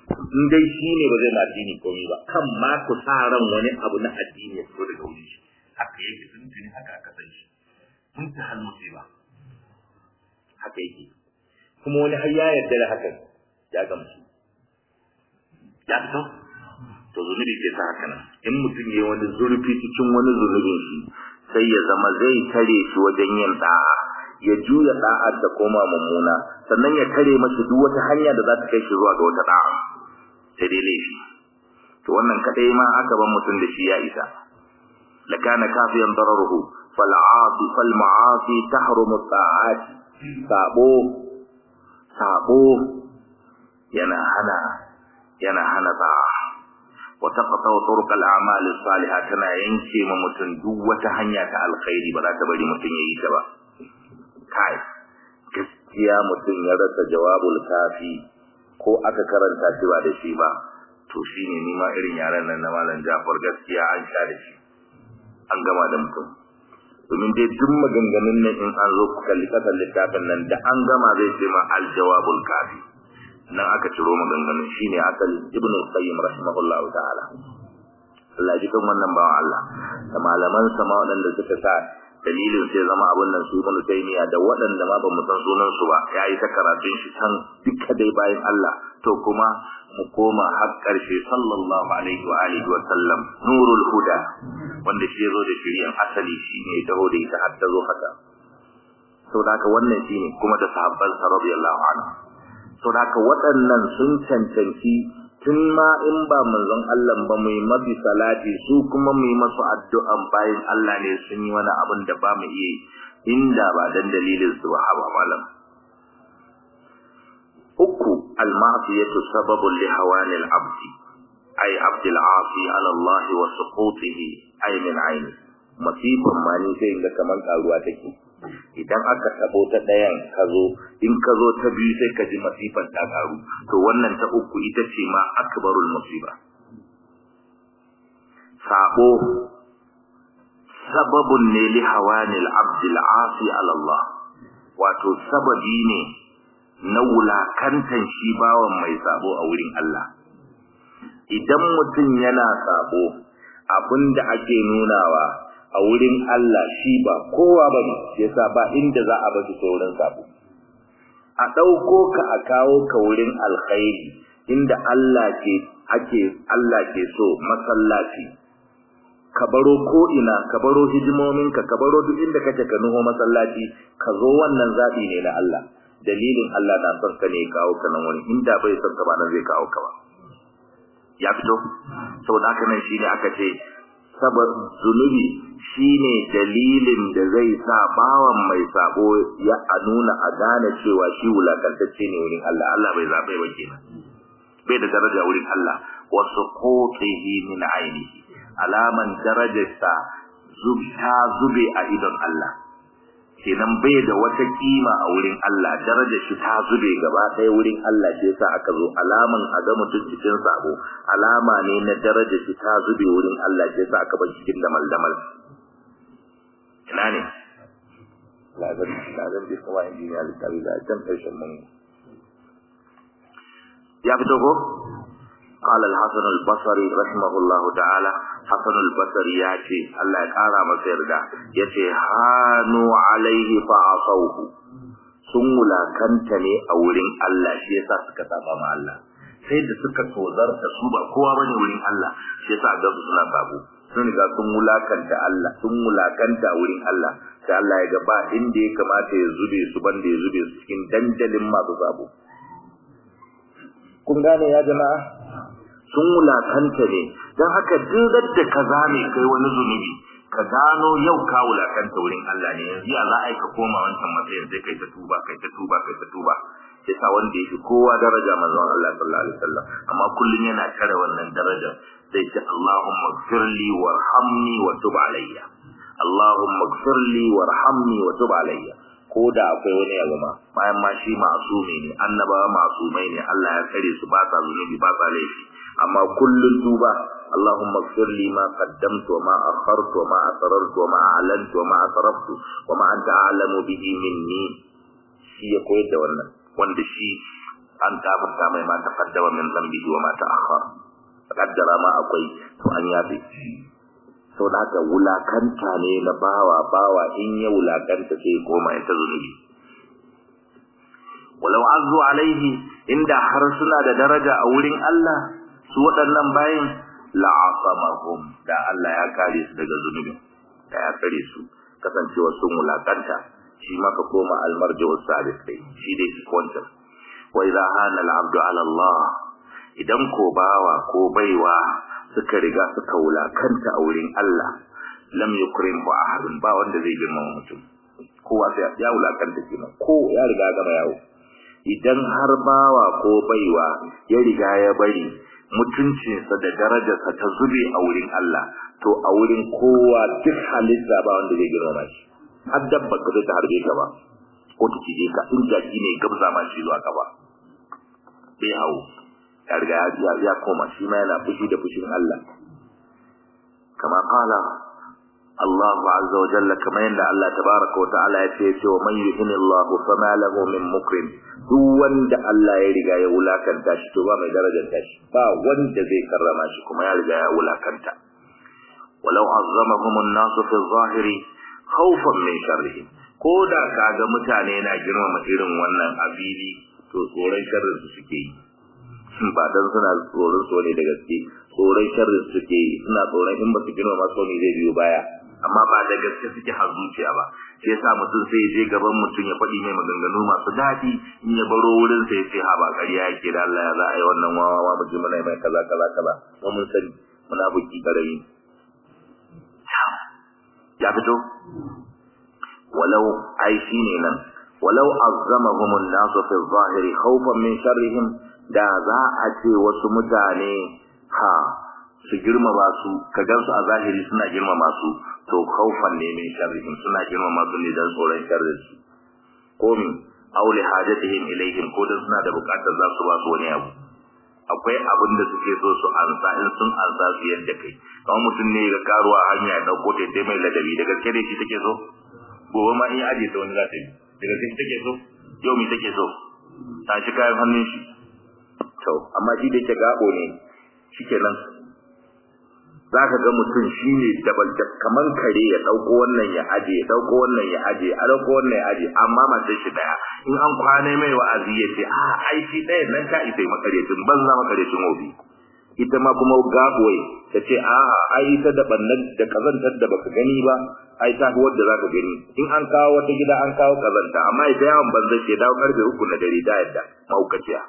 in dai shi ne ba zai ma addini komai ba kan ma ku sa ran wani abu na addini ya fito daga wurin shi haka yake tuntuni haka aka san shi mun ta hal musiba haka yake kuma wani har ya yarda da hakan ya gamsu ya fito to zunubi ke sa haka nan in mutum ya wani zurfi cikin wani zunubin shi sai ya zama zai tare shi wajen yin da'a ya juya da'ar da koma mummuna sannan ya kare masa duk wata hanya da za ta kai shi zuwa ga wata da'a sai dai laifi to wannan kadai ma aka ban mutum da shi ya isa lakana kafiyan dararuhu fal aasi fal ma'asi tahrumu ta'at sabo sabo yana hana yana hana da'a wa taqta turuq al a'mal salihah tana yanke ma mutum duk wata hanya ta alkhairi ba za ta bari mutum yayi ta ba kai gaskiya mutum ya rasa jawabul kafi ko aka karanta shi ba da shi ba to shine ni ma irin yaran nan na malam Jafar gaskiya an sha da shi an gama da mutum domin dai duk maganganun nan in an zo ku kalli kasan littafin nan da an gama zai ce ma al jawabul kafi nan aka ciro maganganun shine asali ibn al-qayyim rahimahullahu ta'ala Allah ji kan wannan bawan Allah da malaman sama waɗanda suka sa dalilin sai zama abun nan su ibn taymiya da waɗanda ma ba mu san sunan su ba yayi ta karatun shi can duka dai bayan Allah to kuma mu koma har karshe sallallahu alaihi wa alihi wa sallam nurul huda wanda shi yazo da shiriyan asali shine taho da ita har ta zo haka to da haka wannan shine kuma da sahabban sa radiyallahu anhu to da haka waɗannan sun cancanci tun ma in ba manzon Allah ba mu yi mafi salati su kuma mu yi masu addu'an bayan Allah ne sun yi wani abin da ba mu iya inda ba dan dalilin su ba haba malam uku al-ma'siyatu sababun li hawani al-abdi ay abdi al-asi ala Allah wa suqutihi ay min ayni masifan ma ni sai inda kaman karuwa take idan aka tabo ta dayan ka zo in ka zo ta biyu sai ka ji masifan ta karu to wannan ta uku ita ce ma akbarul musiba sabo sababun ne li hawanil abdil asi ala Allah wato sababi ne na wulakantan shi bawan mai sabo a wurin Allah idan mutum yana sabo abinda ake nunawa a wurin Allah shi ba kowa ba ne yasa ba inda za a bashi saurin sabo a ɗauko ka a kawo ka wurin alkhairi inda Allah ke ake Allah ke so masallaci ka baro ko ina ka baro hidimomin ka ka baro duk inda kake ka nuho masallaci ka zo wannan zabi ne na Allah dalilin Allah na son ka ne kawo ka nan wani inda bai son ka ba nan zai kawo ka ba ya fito saboda haka nan shine aka ce sabar zunubi shine dalilin da zai sa bawan mai sabo ya a nuna a gane cewa shi wulakantacce ne wurin Allah Allah bai zabe ba kenan bai da daraja wurin Allah wa suqutihi min ainihi alaman darajarsa zubta zube a idon Allah kenan bai da wata kima a wurin Allah darajar shi ta zube gaba ɗaya wurin Allah shi yasa aka zo alaman a ga mutum cikin sabo alama ne na darajar shi ta zube wurin Allah shi yasa aka bar cikin damal damal ina ne lazan lazan bi kuma injiniya littafi da can ƙarshen mun ya fito ko قال الحسن البصري رحمه الله تعالى حسن البصري ياتي الله يقرا masa yarda yace hanu alaihi fa asawhu sun mulakanta ne a wurin Allah shi yasa suka saba ma Allah sai da suka tozar da su ba kowa bane wurin Allah shi yasa ga su suna sabo sun riga sun mulakanta Allah sun mulakanta wurin Allah sai Allah ya ga ba inda ya kamata ya zube su banda ya zube su cikin dandalin masu sabo kun gane ya jama'a sun wulakanta ne don haka duk da ka zame kai wani zunubi ka gano yau ka wulakanta wurin Allah ne yanzu ya za a yi ka koma wancan matsayin sai kai ta tuba kai ta tuba kai ta tuba sai sa wanda yake kowa daraja manzon Allah sallallahu alaihi wasallam amma kullun yana tare wannan darajar sai ce Allahumma ighfirli warhamni wa tub alayya Allahumma ighfirli warhamni wa tub alayya ko da akwai wani abu ma bayan ma shi ma'asumi ne annabawa ma'asumai ne Allah ya kare su ba sa zunubi ba sa laifi amma kullun tuba Allahumma ighfir li ma qaddamtu wa ma akhartu wa ma asrartu wa ma a'lantu wa ma asraftu wa ma anta a'lamu bihi minni shi ya koyar da wannan wanda shi an gafarta mai ma taqaddama min dhanbihi wa ma ta'akhkhara kaddara ma akwai to an yafe sau da haka wulakanta ne na bawa bawa in ya wulakanta sai ya koma ya ta zunubi walau azu alaihi inda har suna da daraja a wurin Allah su waɗannan bayin la'asamahum da Allah ya kare su daga zunubi da ya kare su kasancewa sun wulakanta shi maka koma almarji wa sadis kai shi dai shi kwanta wa idza hana al'abdu ala Allah idan ko bawa ko baiwa suka riga suka wulakanta a wurin Allah lam yukrimhu ahadun ba wanda zai girmama mutum kowa sai ya wulakanta kenan ko ya riga gama yawo idan har bawa ko baiwa ya riga ya bari mutuncinsa da darajarsa ta zube a wurin Allah to a wurin kowa duk halitta ba wanda zai girmama shi har dabba ka zai ta harbe ka ba ko ta cije ka in jaki ne gabza ma shi zuwa ka ba bai hau ya riga ya koma shi ma yana fushi da fushin Allah kama qala Allah azza wa jalla kama yanda Allah tabaraka wa ta'ala ya ce wa man yuhini Allah fama lahu min mukrim duk wanda Allah ya riga ya wulakanta shi to ba mai darajar shi ba wanda zai karrama shi kuma ya riga ya wulakanta walau azzamahum an-nas fi adh-dhahiri khawfan min sharrihim ko da kaga mutane na girmama irin wannan abili to tsoron sharrin su suke yi ba dan suna tsoron so ne da gaske tsoron sharrin su suke yi suna tsoron in ba su girmama so ne zai biyo baya amma ba da gaske suke har zuciya ba sai yasa mutum sai ya je gaban mutum ya faɗi mai maganganu masu daɗi in ya baro wurin sai sai ha ba ƙarya yake da Allah ya za a yi wannan wawa wa mutum mai mai kaza kaza kaza ko mun sani munafiki karami ya fito walau ai shine nan walau azzamahum an-nas fi adh-dhahiri khawfan min sharrihim da za a ce wasu mutane ha su girmama su ka gansu a zahiri suna girmama su to khaufan ne min sharrihim suna girmama su ne dan tsoron sharrin su ko min aw li hajatihim ilayhim ko dan suna da bukatar za su ba su wani abu akwai abin da suke so su ansa in sun ansa su yadda kai kamar mutum ne ga karuwa hanya ya dauko ta sai mai ladabi da gaske ne shi take so gobe ma in aje ta wani za ta yi da gaske shi take so yau mi take so ta shi kayan hannun shi to amma shi da yake gabo ne shikenan za ka ga mutum shi ne dabal da kaman kare ya ɗauko wannan ya aje ya ɗauko wannan ya aje a ɗauko wannan ya aje amma mace shi ɗaya in an kwana mai wa'azi ya ce a ai shi ɗaya nan ta isa makarecin banza makarecin obi ita ma kuma gabuwai ta ce a ai ita da bannan da kazantar da baka gani ba ai ta fi wadda za ka gani in an kawo wata gida an kawo kazanta amma ita yawan banza ce dawo karfe uku na dare da yadda mahaukaciya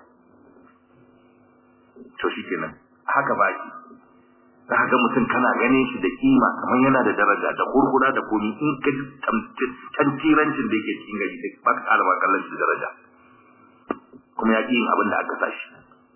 to shi kenan haka ba shi za ga mutum kana ganin shi da kima kamar yana da daraja da kurkura da komi in ka ji tantirancin da yake cikin gari sai ba ka ƙara ba kallon shi daraja kuma ya ƙi yin abin da aka sa shi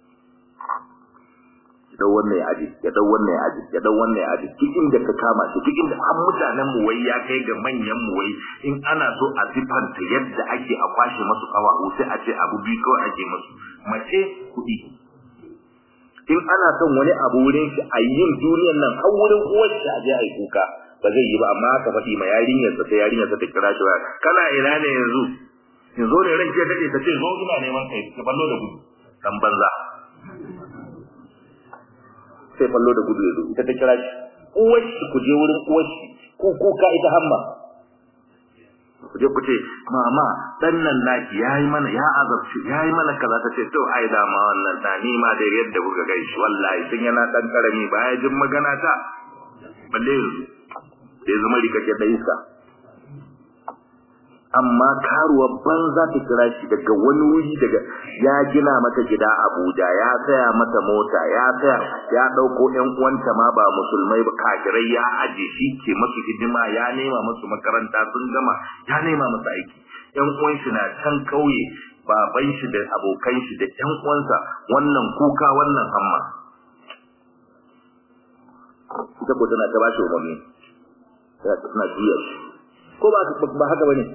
ya dau wannan ya aji ya dau wannan ya aji ya dau wannan ya aji duk inda ka kama shi duk inda an mutanen mu wai ya kai ga manyan mu wai in ana so a sifanta yadda ake a kwashe masu kawahu sai a ce abu biyu kawai ake masu mace kuɗi in ana son wani abu wurin shi a yin duniyan nan har wurin uwarsa a je a yi kuka ba zai yi ba amma aka faɗi ma yarinyar sa sai yarinyar sa ta kira shi ba kana ina ne yanzu yanzu ne ran ke kade ta ce zo ina neman kai ka ballo da gudu dan banza sai ballo da gudu yanzu ita ta kira shi uwar shi ku je wurin uwar shi ku kuka ita hamma ku je ku ce mama dan nan naki yayi mana ya azabci yayi mana kaza ta ce to ai da ma wannan da ni ma da yadda kuka gai shi wallahi tun yana dan karami ba ya jin magana ta balle yanzu sai zama rikake da iska amma karuwa banza ta kira shi daga wani wuri daga ya gina mata gida Abuja ya saya mata mota ya saya ya dauko ƴan uwanta ma ba musulmai ba kafirai ya aje shi ke masu hidima ya nema musu makaranta sun gama ya nema musu aiki ƴan uwan shi na can kauye baban shi da abokan shi da ƴan uwansa wannan kuka wannan hamma ita ko tana ta bashi umarni tana juya shi ko ba ba haka bane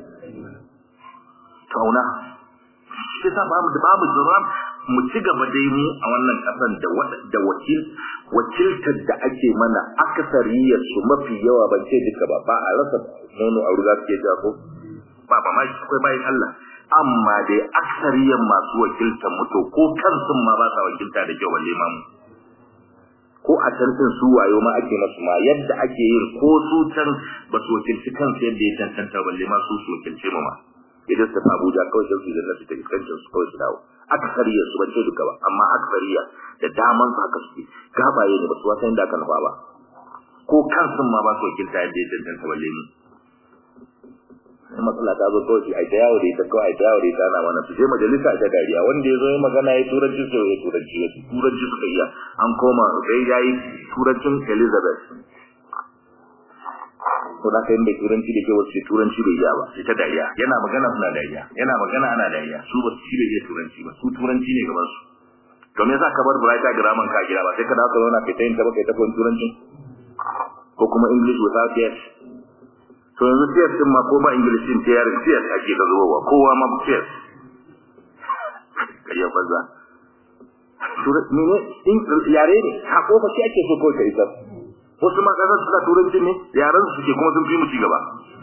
kauna shi sa bamu da bamu zuram mu ci gaba dai mu a wannan kasan da da wakil wakiltar da ake mana akasariyar su mafi yawa ban ce duka ba ba a rasa nono a ruga suke ja ko ba ba ma akwai bayan Allah amma dai aksariyan masu wakiltar mutu ko kansu ma ba sa wakilta da kyau balle mamu ko a can din su wayo ma ake masu ma yadda ake yin ko su can ba su wakilci kansu yadda ya cancanta balle ma su su wakilce mu ma idan su Abuja kawai sai su zanna su ta iskancin su kawai su dawo aksariya su ban ce duka ba amma aksariya da daman su haka suke gabaye ne ba su wasa inda aka nufa ba ko kansu ma ba su wakilta yadda ya cancanta balle mu in matsala ta zo kawai a ta yawo da ita kawai a ta yawo da ita ana mana su je majalisa ta dariya wanda ya zo ya magana ya turanci sai ya turanci ya turanci suka iya an koma sai ya yi turancin Elizabeth ko da kai mai turanci da ke wasu turanci bai iya ba sai ta dariya yana magana suna dariya yana magana ana dariya su ba su bai iya turanci ba su turanci ne gaban su to me yasa ka bar Brighter grammar ka gida ba sai ka dawo ka zauna kai ta yin ta ba kai ta koyon turanci ko kuma English without yes to yanzu tiyar din ma ko ba English din tiyar tiyar ake da zuwa kowa ma tiyar kai ya banza tura ne in yare ne ha ko ba shi ake so ko kai ta wasu ma kasar suka turanci ne yaran su suke kuma sun fi mu ci gaba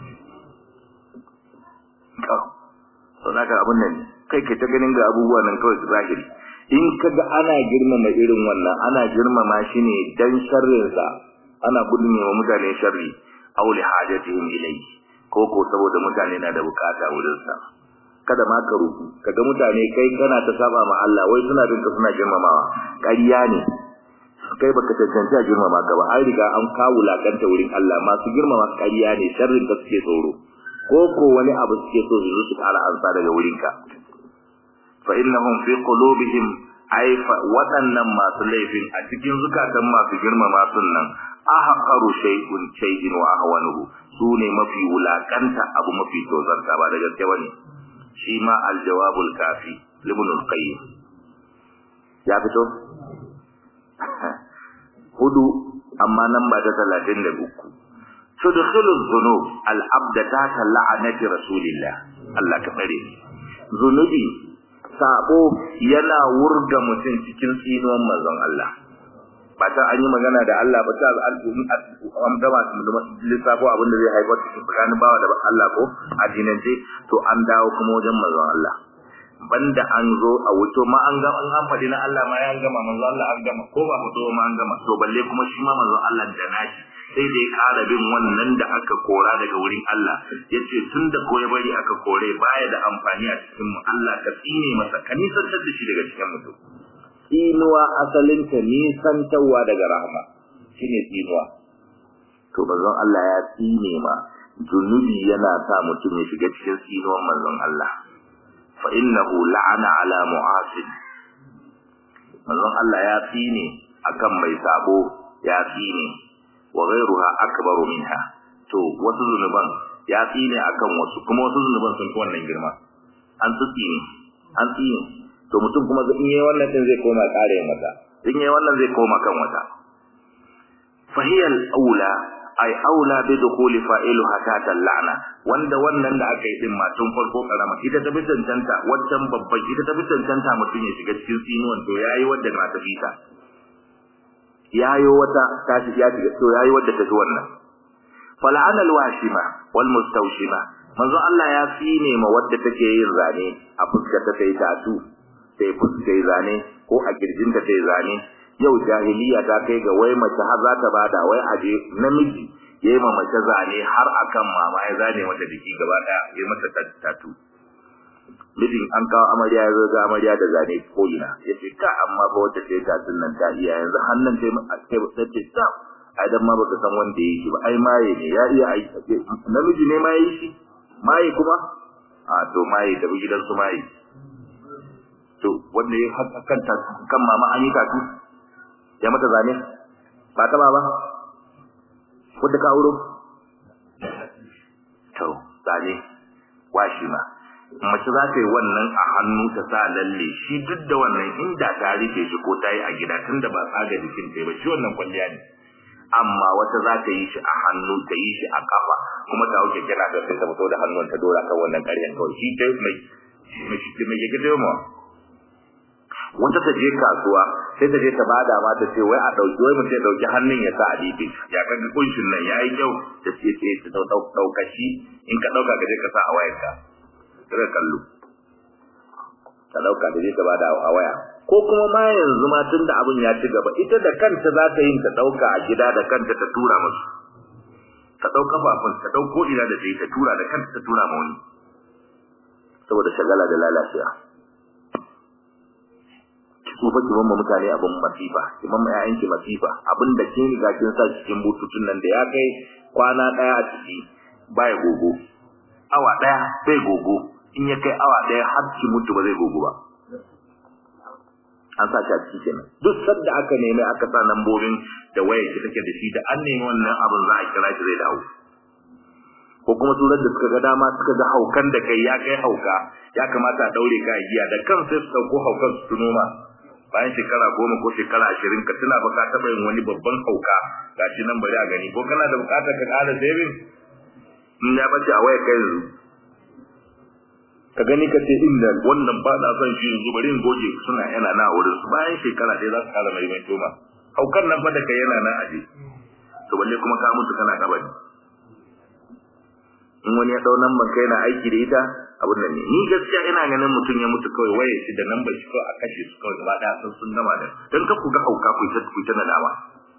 to da abun nan kai kai ta ganin ga abubuwa nan kawai su zahiri in kaga ana girmama irin wannan ana girmama shi ne dan sharrinsa ana gudun wa mutane sharri aw li hajatihim ilayhi ko ko saboda mutane na da bukata wurin sa kada ma ka ruku kaga mutane kai kana ta saba ma Allah wai suna bin ka suna girmamawa ƙarya ne kai baka tantance a girmama ka ba an riga an kawo lakanta wurin Allah masu girmama ƙarya ne sharrin da suke tsoro ko ko wani abu suke so su su ƙara ansa daga wurin ka fa innahum fi qulubihim ay waɗannan masu laifin a cikin zukatan masu girmama sunnan ahqaru shay'un shay'in wa ahwanuhu sune mafi wulakanta abu mafi tozarta ba da gaske bane shi ma aljawabul kafi ibn al-qayyim ya fito hudu amma nan ba ta 33 tudkhilu dhunub al-abda ta la'anati rasulillah Allah ka tsare zunubi sabo yana wurga mutum cikin tsinuwan manzon Allah ba ta an yi magana da Allah ba ta an gaba lissafo abin da zai haifar da tsakanin bawa da Allah ko addinance to an dawo kuma wajen manzon Allah banda an zo a wuto ma an ga an faɗi na Allah ma ya gama manzon Allah an gama ko ba fito ma an gama to balle kuma shi ma manzon Allah da nashi sai da ya ƙara bin wannan da aka kora daga wurin Allah yace tun da ko ya bari aka kore baya da amfani a cikin mu Allah ka tsine masa ka nisantar da shi daga cikin mutum tsinuwa asalinta nisantarwa daga rahama shine tsinuwa to manzon Allah ya tsine ma zunubi yana sa mutum ya shiga cikin tsinuwan manzon Allah fa innahu la'ana ala mu'asin manzon Allah ya tsine akan mai sabo ya tsine wa ghayruha akbaru minha to wasu zunuban ya tsine akan wasu kuma wasu zunuban sun fi wannan girma an tsine an tsine to mutum kuma in yayi wannan din zai koma kare mata in yayi wannan zai koma kan wata fahiyal aula ay aula bi dukhuli fa'iluha ta la'na wanda wannan da aka yi din ma tun farko karama ita ta bitantanta wancan babban ita ta bitantanta mutum ya shiga cikin sinuwan to yayi wanda na ta fita yayo wata ta shi ya shiga to yayi wanda ta fi wannan fal'ana alwashima wal mustawshima manzo Allah ya fine ma wadda take yin zane a fuskar ta sai tatu sai fuskar zane ko a kirjinta sai zane yau jahiliya ta kai ga wai mace har za ta bada wai aje namiji yayi ma mace zane har akan mama ya zane mata jiki gaba daya yayi mata tatu mijin an kawo amarya ya zo ga amarya da zane ko ina yace ka amma ba wata ce tatun nan ta iya yanzu hannun sai sai sai ta ai dan ma baka san wanda yake shi ba ai maye ne ya iya aiki namiji ne ma yi shi maye kuma a to maye da gidan su maye to wanda ya haka kanta kan mama an yi tatu ya mata zane ba ta ba wanda ka auro to zane washi ma mace za ta yi wannan a hannu ta sa lalle shi duk da wannan inda ta rike shi ko ta yi a gida tunda ba tsaga jikin ta ba shi wannan kwalliya ne amma wata za ta yi shi a hannu ta yi shi a kafa kuma ta wuce kira ta sai ta fito da hannun ta dora kan wannan ƙaryan kawai shi ta mai mai shi mai yake da mu wata ta je kasuwa sai ta je ta bada ma ta ce wai a dauki wai mutum ya dauki hannun ya sa a dibi ya kaga kunshin nan yayi kyau ta ce ce ta dauka shi in ka dauka ka je ka sa a wayarka kaga kallo ta dauka da zai ta bada a waya ko kuma ma yanzu ma tunda abin ya ci gaba ita da kanta za ta yin ta dauka a gida da kanta ta tura musu ta dauka fafin ta dauko ina da ta yi ta tura da kanta ta tura ma wani saboda shagala da lalacewa tsufa ki mamma mutane abin masifa ki mamma ƴaƴanki masifa abin da kin riga kin sa cikin bututun nan da ya kai kwana daya a ciki baya gogo awa daya bai gogo in ya kai awa daya har ki mutu ba zai gogo ba an sa shi a ciki kenan duk sadda aka nemi aka sa lambobin da wayar ki take da shi da an nemi wannan abin za a kira shi zai dawo ko kuma turar da suka ga dama suka ga haukan da kai ya kai hauka ya kamata a daure ka a giya da kan sai su dauko haukan su tuno ma bayan shekara goma ko shekara ashirin ka tuna ba ka taɓa yin wani babban hauka gashi nan bari a gani ko kana da bukatar ka ƙara saving in ya bace a waya kai yanzu ka gani ka ce inda wannan ba na son shi yanzu bari in goge suna yana na wurin su bayan shekara ɗaya za su kara mai mai toma haukan nan fa da kai yana na aje to balle kuma ka mutu kana kabari in wani ya dau namban kai na aiki da ita abun nan ne ni gaskiya ina ganin mutum ya mutu kawai waye shi da namban shi kawai a kashe su kawai gaba daya sun sun gama da dan ka ku ga hauka ku ta ku ta nadama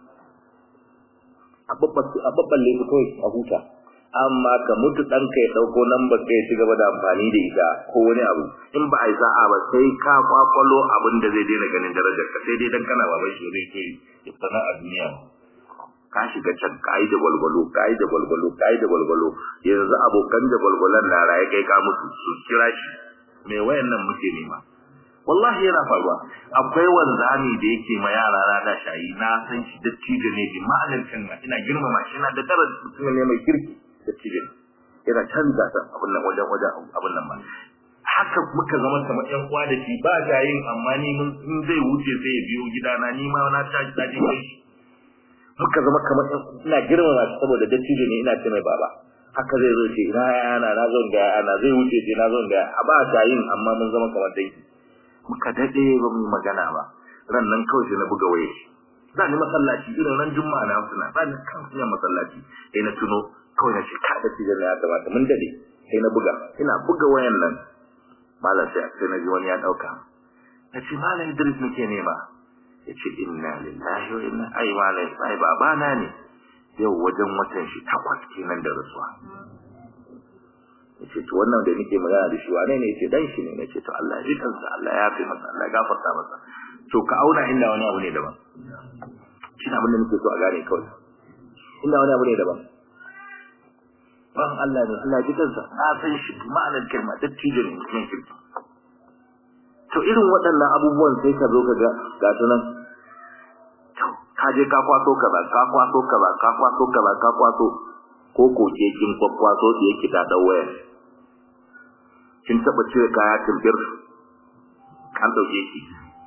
a babban a babban lefu kawai a huta amma ka mutu dan ka ya dauko namban ka ya ci gaba da amfani da ita ko wani abu in ba a yi sa'a ba sai ka kwakwalo abin da zai daina ganin darajar ka sai dai dan kana baban shi zai kai ya sana a duniya ka shiga can ka yi da gwalgwalo ka yi da gwalgwalo ka yi da gwalgwalo yanzu abokan da gwalgwalon na raye kai ka musu su kira shi mai wayan nan muke nema wallahi yana faruwa akwai wanzami da yake ma yara na da shayi na san shi dattijo ne bi ma'anar kalma ina girmama shi na da daraja mutum ne mai kirki dattijo ne yana canza ta abin nan wajen wajen abin nan ba haka muka zama kamar ƴan uwa da shi ba jayin amma ni mun in zai wuce sai ya biyo gidana ni ma na tashi na je kai muka zama kamar ina girmama shi saboda dattijo ne ina ce mai baba haka zai zo ce ina yana na zo ga yana zai wuce ce na zo ga a ba ta yin amma mun zama kamar dai muka dade ba mu magana ba ran nan kawai sai na buga waye za ni masallaci irin ran juma'a na suna za ni kan sunya masallaci sai na tuno kawai na ce ka dattijo ne ya kamata mun dade sai na buga ina buga wayan nan malam sai sai na ji wani ya dauka na ce malam Idris nake nema yace inna lillahi wa inna ai malai ai babana ne yau wajen watan shi takwas kenan da rasuwa yace to wannan da nake magana da shi wane ne yace dan shi ne nace to Allah ya kansa Allah ya yafe masa Allah ya gafarta masa to ka auna inda wani abu ne daban shi abin da nake so a gane kawai inda wani abu ne daban ban Allah ne Allah ya kansa na san shi ma'anar kalma dattijo ne mutum kirki to irin waɗannan abubuwan sai ka zo ka ga ga sunan ka je ka kwaso kaza ka kwaso kaza ka kwaso kaza ka kwaso ko koke kin kwakwaso da yake da dan waya kin taba cire kaya timbir an dauke shi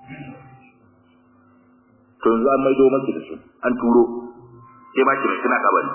to yanzu an maido maki da su an turo sai ba ki mai kina kabari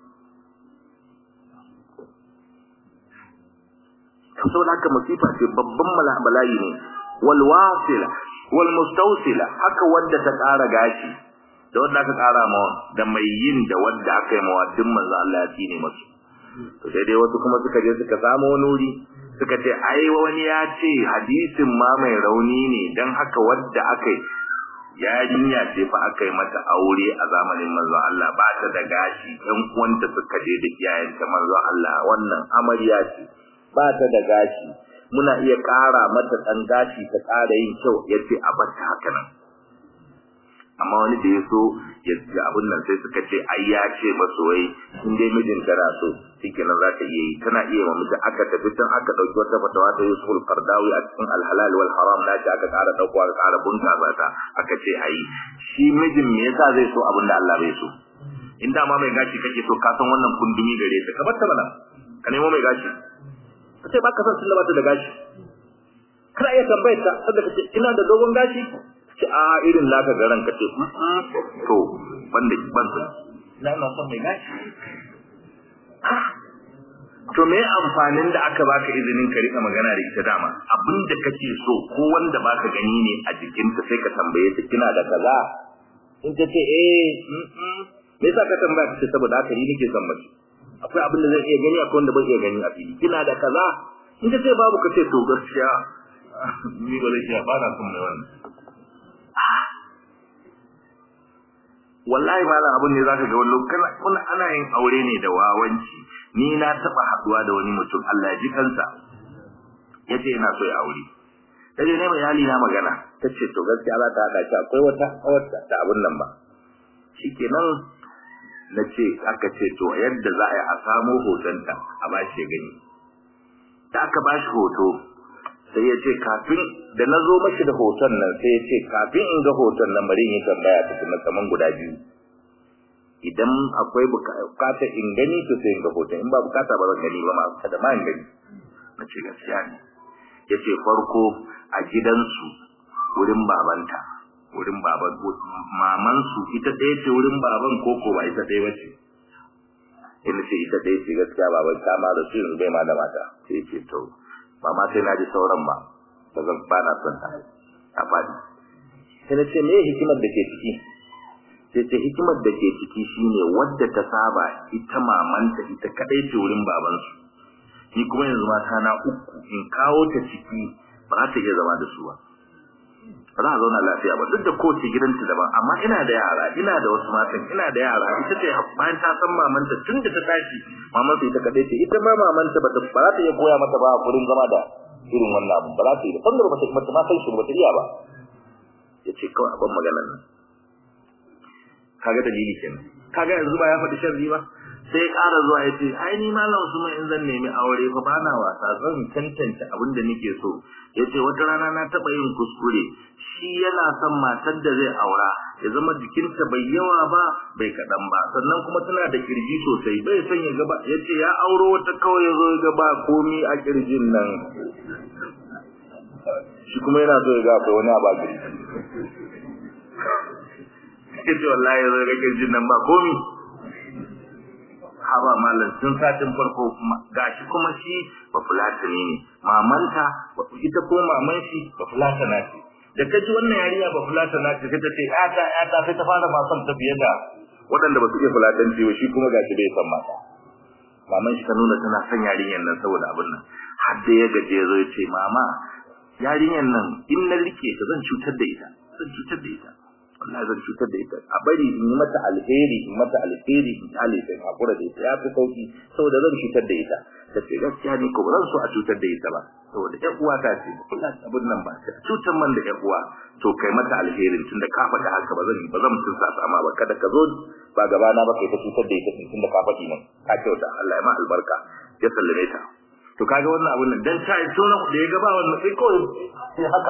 saboda haka masifa ce babban bala'i ne wal wasila wal mustawsila haka wanda ta ƙara gashi da wanda aka ƙara ma da mai yin da wanda aka yi mawa duk manzo Allah ya tsine masu to sai dai wasu kuma suka je suka samu wani wuri suka ce ai wani ya ce hadisin ma mai rauni ne dan haka wanda aka yi yarinya ce fa aka yi mata aure a zamanin manzo Allah ba ta da gashi ɗan uwanta suka je da iyayenta manzo Allah wannan amarya ce ba ta da gashi muna iya ƙara mata ɗan gashi ta ƙara yin kyau yace a bar ta haka nan amma wani da ya so ya ji abin nan sai suka ce ai ya ce masu wai in dai mijin tana so shike nan za ta iya yi tana iya ma mijin aka tafi can aka ɗauki wata fatawa ta Yusuf al-Qardawi a cikin al-halal wal haram na ce aka ƙara ɗauko aka ƙara bunƙasa ta aka ce ai shi mijin me yasa zai so abin da Allah bai so in da ma mai gashi kake so ka san wannan kundumi gare ta ka bar ta bana ka nemo mai gashi ka ce baka san sun da da gashi kana iya tambayar ta sanda ka ce ina da dogon gashi ce a irin naka garan ka ce to banda ban san na ina son mai gashi to me amfanin da aka baka izinin ka rika magana da ita dama abinda kake so ko wanda baka gani ne a jikinta sai ka tambaye ta kina da kaza in ta ce eh me yasa ka tambaya ta ce saboda haka ni nake son mace akwai abin da zan iya gani akwai wanda ban iya gani a fili kina da kaza in ta ce babu ka ce to gaskiya ni ba zai iya ba na son mai wannan wallahi malam abun ne zaka ga wallo kana kuna ana yin aure ne da wawanci ni na taba haduwa da wani mutum Allah ya ji kansa yace yana so ya aure sai ne mai hali na magana tace to gaskiya za ta hada shi akwai wata wata da abun nan ba shikenan nace aka ce to yadda za a yi a samu hotonta a ba shi gani da aka ba shi hoto sai ya ce kafin da na zo mashi da hoton nan sai ya ce kafin in ga hoton nan bari in yi tambaya tukuna kaman guda biyu idan akwai bukata in gani to sai in ga hoton in ba bukata ba zan gani ba ma kada ma in gani na ce gaskiya ne ya ce farko a gidansu wurin babanta wurin baban mamansu ita ɗaya ce wurin baban koko ba ita ɗaya ba ce ina ce ita ɗaya ce gaskiya baban ta ma da su yanzu bai ma da mata sai ce to ba ma sai na ji sauran ba ba zan ba na son ta a faɗi sai na ce me hikimar da ke ciki sai ce hikimar da ke ciki shine wadda ta saba ita mamanta ita kadai ce wurin babansu ni kuma yanzu mata na uku in kawo ta ciki ba za ta iya zama da su ba ba za a zauna lafiya ba duk da kowace gidanta daban amma ina da yara ina da wasu matan ina da yara ita ce bayan ta san mamanta tun da ta tashi mamanta ita kadai ce ita ma mamanta ba za ta iya koya mata ba wurin zama da irin wannan abu ba za ta yi da sanda ba ta mata ma san shi ba ta iya ba ya ce kawai abin maganar nan kaga dalili kenan kaga yanzu ba ya faɗi sharri ba sai ya ƙara zuwa ya ce ai ni malam Usman in zan nemi aure fa bana wasa zan tantance abin da nake so ya ce wata rana na taɓa yin kuskure shi yana son matar da zai aura ya zama jikinta bai yawa ba bai kaɗan ba sannan kuma tana da kirji sosai bai son ya gaba ya ce ya auro wata kawai ya zo ya gaba komi a kirjin nan shi kuma yana so ya ga akwai wani abu a kirji ya ce wallahi ya zo ya ga kirjin nan ba komi haba malam tun satin farko gashi kuma shi ba fulatani ne mamanta ita ko maman shi ba fulatana ce da ka ji wannan yarinya ba fulatana ce sai ta ce yata yata sai ta fara ma son ta fiye da waɗanda ba su iya fulatanci ba shi kuma gashi bai san mata maman shi ta nuna tana son yarinyar nan saboda abin nan har da ya gaje zo ya ce mama yarinyar nan in na rike ta zan cutar da ita zan cutar da ita wallahi zan cutar da ita a bari in yi mata alheri in mata alheri in tale ta hakura da ita ya fi sauki saboda zan cutar da ita ta ce gaskiya ni ko ba zan so a cutar da ita ba saboda ƴan uwa ta ce kula abin nan ba ta cutar man da ƴan uwa to kai mata alherin tunda ka faɗi haka ba zan ba zan tunsa ta amma ba kada ka zo ba gaba na ba kai ta cutar da ita tunda ka faɗi nan ka kyauta Allah ya ma albarka ya sallame ta to kaga wannan abin nan dan ta yi tona da ya gaba wannan sai kawai sai haka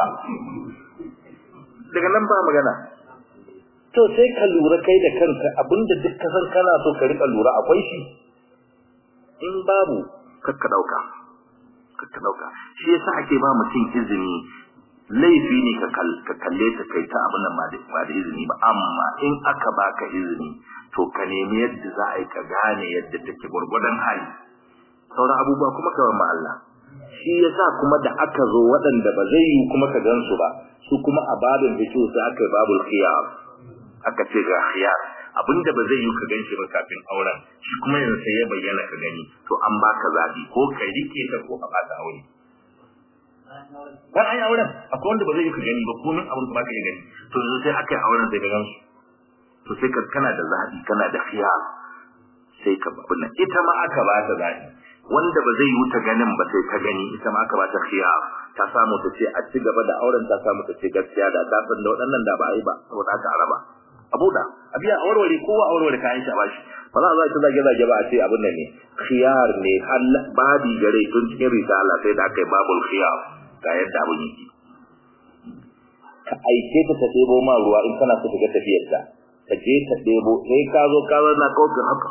daga nan ba magana to sai ka lura kai da kanka abinda duk ka san kana so ka rika lura akwai shi in babu kakka dauka kakka dauka shi yasa ake ba mutum izini laifi ne ka kalle ta kai ta abin nan ba da izini ba amma in aka baka izini to ka nemi yadda za a yi ka gane yadda take gwargwadon hali sauran abubuwa kuma ka ma Allah shi yasa kuma da aka zo waɗanda ba zai yi kuma ka gansu ba su kuma a babin fito sai aka yi babul khiyar aka ce ga khiyar abinda ba zai yi ka ganshi ba kafin auren shi kuma yanzu sai ya bayyana ka gani to an baka zabi ko ka rike ta ko a bata aure dan ai auren akwai wanda ba zai yi ka gani ba ko min abin da baka iya gani to yanzu sai aka yi auren sai ka gansu to sai ka kana da zabi kana da khiyar sai ka babun nan ita ma aka ba ta zabi wanda ba zai yi ta ganin ba sai ta gani ita ma aka ba ta khiyar ta samu ta ce a ci gaba da auren ta samu ta ce gaskiya da ta san da waɗannan da ba a yi ba saboda aka araba a buɗa a biya a warware kowa a warware kayan shi a bashi ba za a zai ta zage zage ba a ce abin nan ne khiyar ne babi gare tun cikin risala sai da aka yi babul khiyar ga yadda abin yake ka aike ta ta ɗebo ma ruwa in kana so ta ga tafiyar ta ka je ta ɗebo sai ka zo ka zo na kawai haka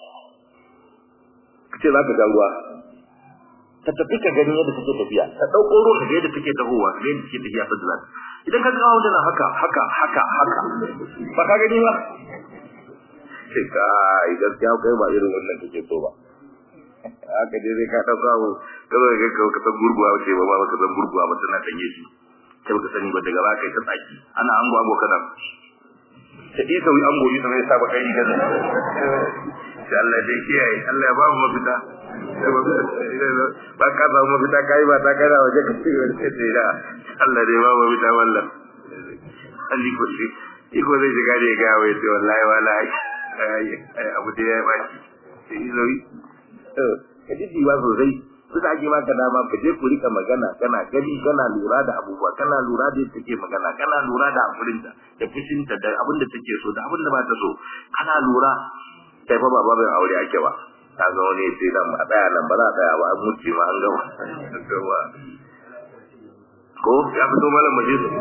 ka ce za ka ga ruwa ka tafi ka gani yadda take tafiya ka dauko ruwa ka ga yadda take tahowa ka ga yadda take tafiya ta dalat idan ka kawo tana haka haka haka haka ba ka gani ba sai ka gaskiya kai ba irin wannan kake so ba haka dai sai ka dauka abu ka zo ga ka san gurguwa ce ba ba ka san gurguwa ba tana tanye shi kai baka sani ba daga ba kai ta tsaki ana ango ango kana ta isa wi ango yi sai sa ba kai ga sai Allah dai kiyaye Allah ya ba mu mafita ba ka samu mafita kai ba ta kana waje ka ci wani sai da Allah dai ba mafita wallan Ali ko shi iko zai shiga da ga wai sai wallahi wallahi ai abu da ya ba shi sai zai to kaji diwa sosai su da ake maka dama ka je ku rika magana kana gani kana lura da abubuwa kana lura da yadda take magana kana lura da hakurinta da fushinta da abin da take so da abin da ba ta so kana lura kai fa ba babin aure ake ba ta zo ne sai nan a tsaya nan ba za a tsaya ba an mutu ma an gama ko ya fito malam maje su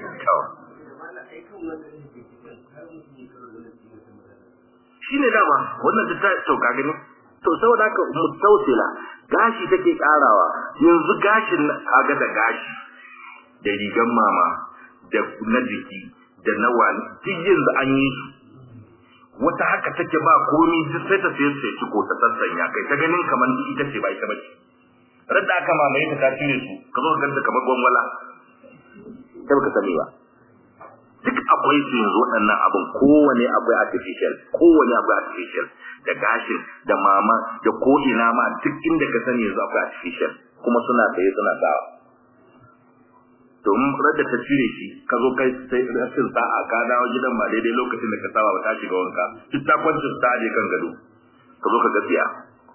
shi ne dama wannan ta to ka gani to saboda haka mutausila gashi take karawa yanzu gashin kaga da gashi da rigan mama da na jiki da na wani duk yanzu an yi su wata haka take ba komi duk sai ta sai sai ciko ta sassanya kai ta ganin kamar ita ce ba ita bace radda aka mamaye ta ta cire su ka zo ganta kamar gwangwala kai baka sani ba duk akwai su yanzu waɗannan abin kowane akwai artificial kowane akwai artificial da gashin da mama da ko ina ma duk inda ka sani yanzu akwai artificial kuma suna tsaye suna sawa domin radda ta cire shi ka zo kai sai rashin sa'a ka dawo gidan ba daidai lokacin da ka saba ba ta shiga wanka duk ta kwanci ta aje kan gado ka zo ka gaskiya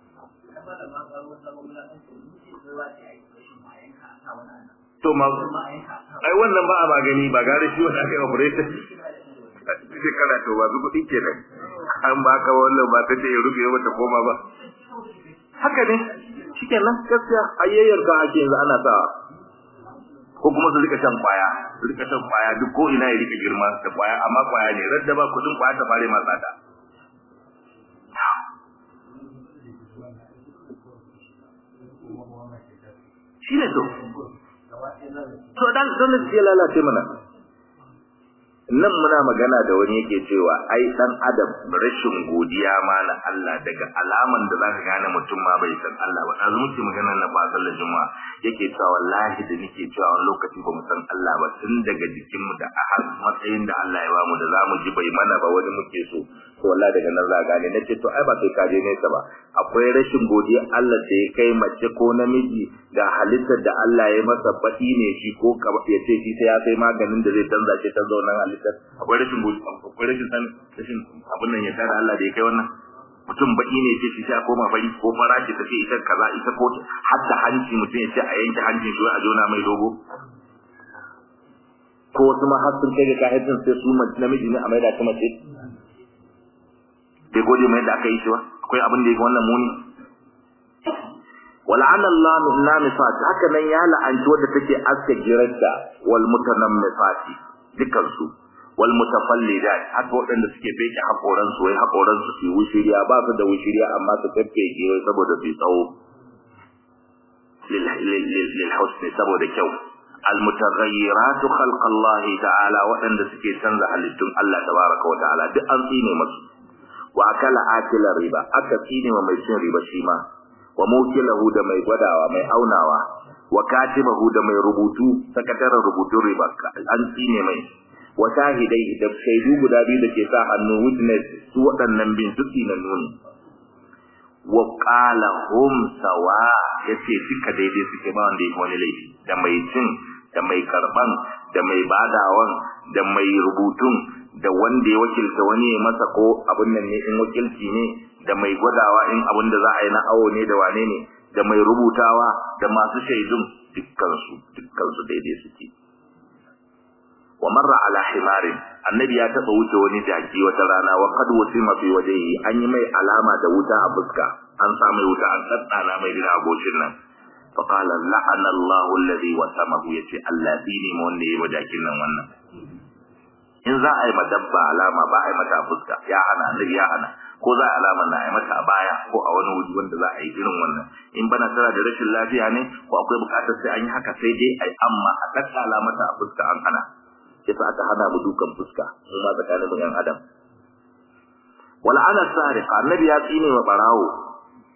to ma ai wannan ba a magani ba gare shi wanda aka yi operation shi kana to ba su kuɗi kenan an ba ka wannan ba ta ce ya rufe mata koma ba haka ne shikenan gaskiya ayyayyar ka ake yanzu ana sawa ko kuma su rika shan kwaya su rika shan kwaya duk ko ina ya rika girma da kwaya amma kwaya ne radda ba kudin kwaya ta fare ma tsada shi ne to to dan don ya lalace mana nan muna magana da wani yake cewa ai dan adam rashin godiya ma na Allah daga alaman da zaka gane mutum ma bai san Allah ba azu muke magana na ba sallar juma'a yake cewa wallahi da nake cewa wani lokaci ba mu san Allah ba tun daga jikin mu da a har matsayin da Allah ya bamu da zamu ji bai mana ba wani muke so to wallahi daga nan za gane nace to ai ba kai ka je nesa ba akwai rashin godiya Allah da ya kai mace ko namiji ga halittar da Allah ya masa baki ne shi ko ya ce shi sai ya kai maganin da zai canza shi ta zaunan halittar akwai rashin akwai rashin san rashin abin nan ya tara Allah da ya kai wannan mutum baki ne ce shi sai koma fari ko fara ce ta ce ita kaza ita ko har da hanci mutum ya ce a yanke hancin shi a jona mai dogo ko wasu ma har sun kai ga kahidin sai su namiji ne a maida ta mace bai gode mai da aka yi shi ba akwai abin da yake wannan muni wal'ana Allah min namisat haka nan ya la'anci wadda take aska jirarta wal mutanammisati dukan su wal mutafallidat haka waɗanda suke feke hakoran su wai hakoran su su wushiriya ba su da wushiriya amma su kaffeke saboda su tsawo lil lil husn saboda kyau al mutaghayyiratu khalq Allah ta'ala waɗanda suke canza halittun Allah tabaraka wa ta'ala duk an tsine masu wa akala akila riba aka tsine wa mai cin riba shi ma wa mukilahu da mai gwadawa mai aunawa wa katibahu da mai rubutu sakataren rubutun riba an tsine mai wa shahidai da shaidu guda biyu da ke sa hannu witness su waɗannan bin su tsinannu ne wa qala hum sawa yace duka daidai suke ba wanda yake wani laifi da mai cin da mai karban da mai badawan da mai rubutun da wanda ya wakilta wani ya masa ko abin nan ne in wakilci ne da mai gwadawa in abin da za a yi na awo ne da wane ne da mai rubutawa da masu shaidun dukkansu dukkansu daidai suke wa marra ala himarin annabi ya taba wuce wani jaki wata rana wa qad wasima fi wajhihi an yi mai alama da wuta a fuska an sa mai wuta an tsatsana mai gina agoshin nan fa qala la'ana Allahu alladhi wasamahu yace Allah dini mu wanda yayi wajakin nan wannan in za a yi ma dabba alama ba a yi mata fuska ya hana annabi ya hana ko za a alama na yi mata a baya ko a wani wuri wanda za a yi irin wannan in bana tana da rashin lafiya ne ko akwai bukatar sai an yi haka sai dai ai amma a dakkala mata a fuska an hana sai fa aka hana mu dukan fuska mu ma tsakanin mu yan adam wala ana sariqa annabi ya tsine wa barawo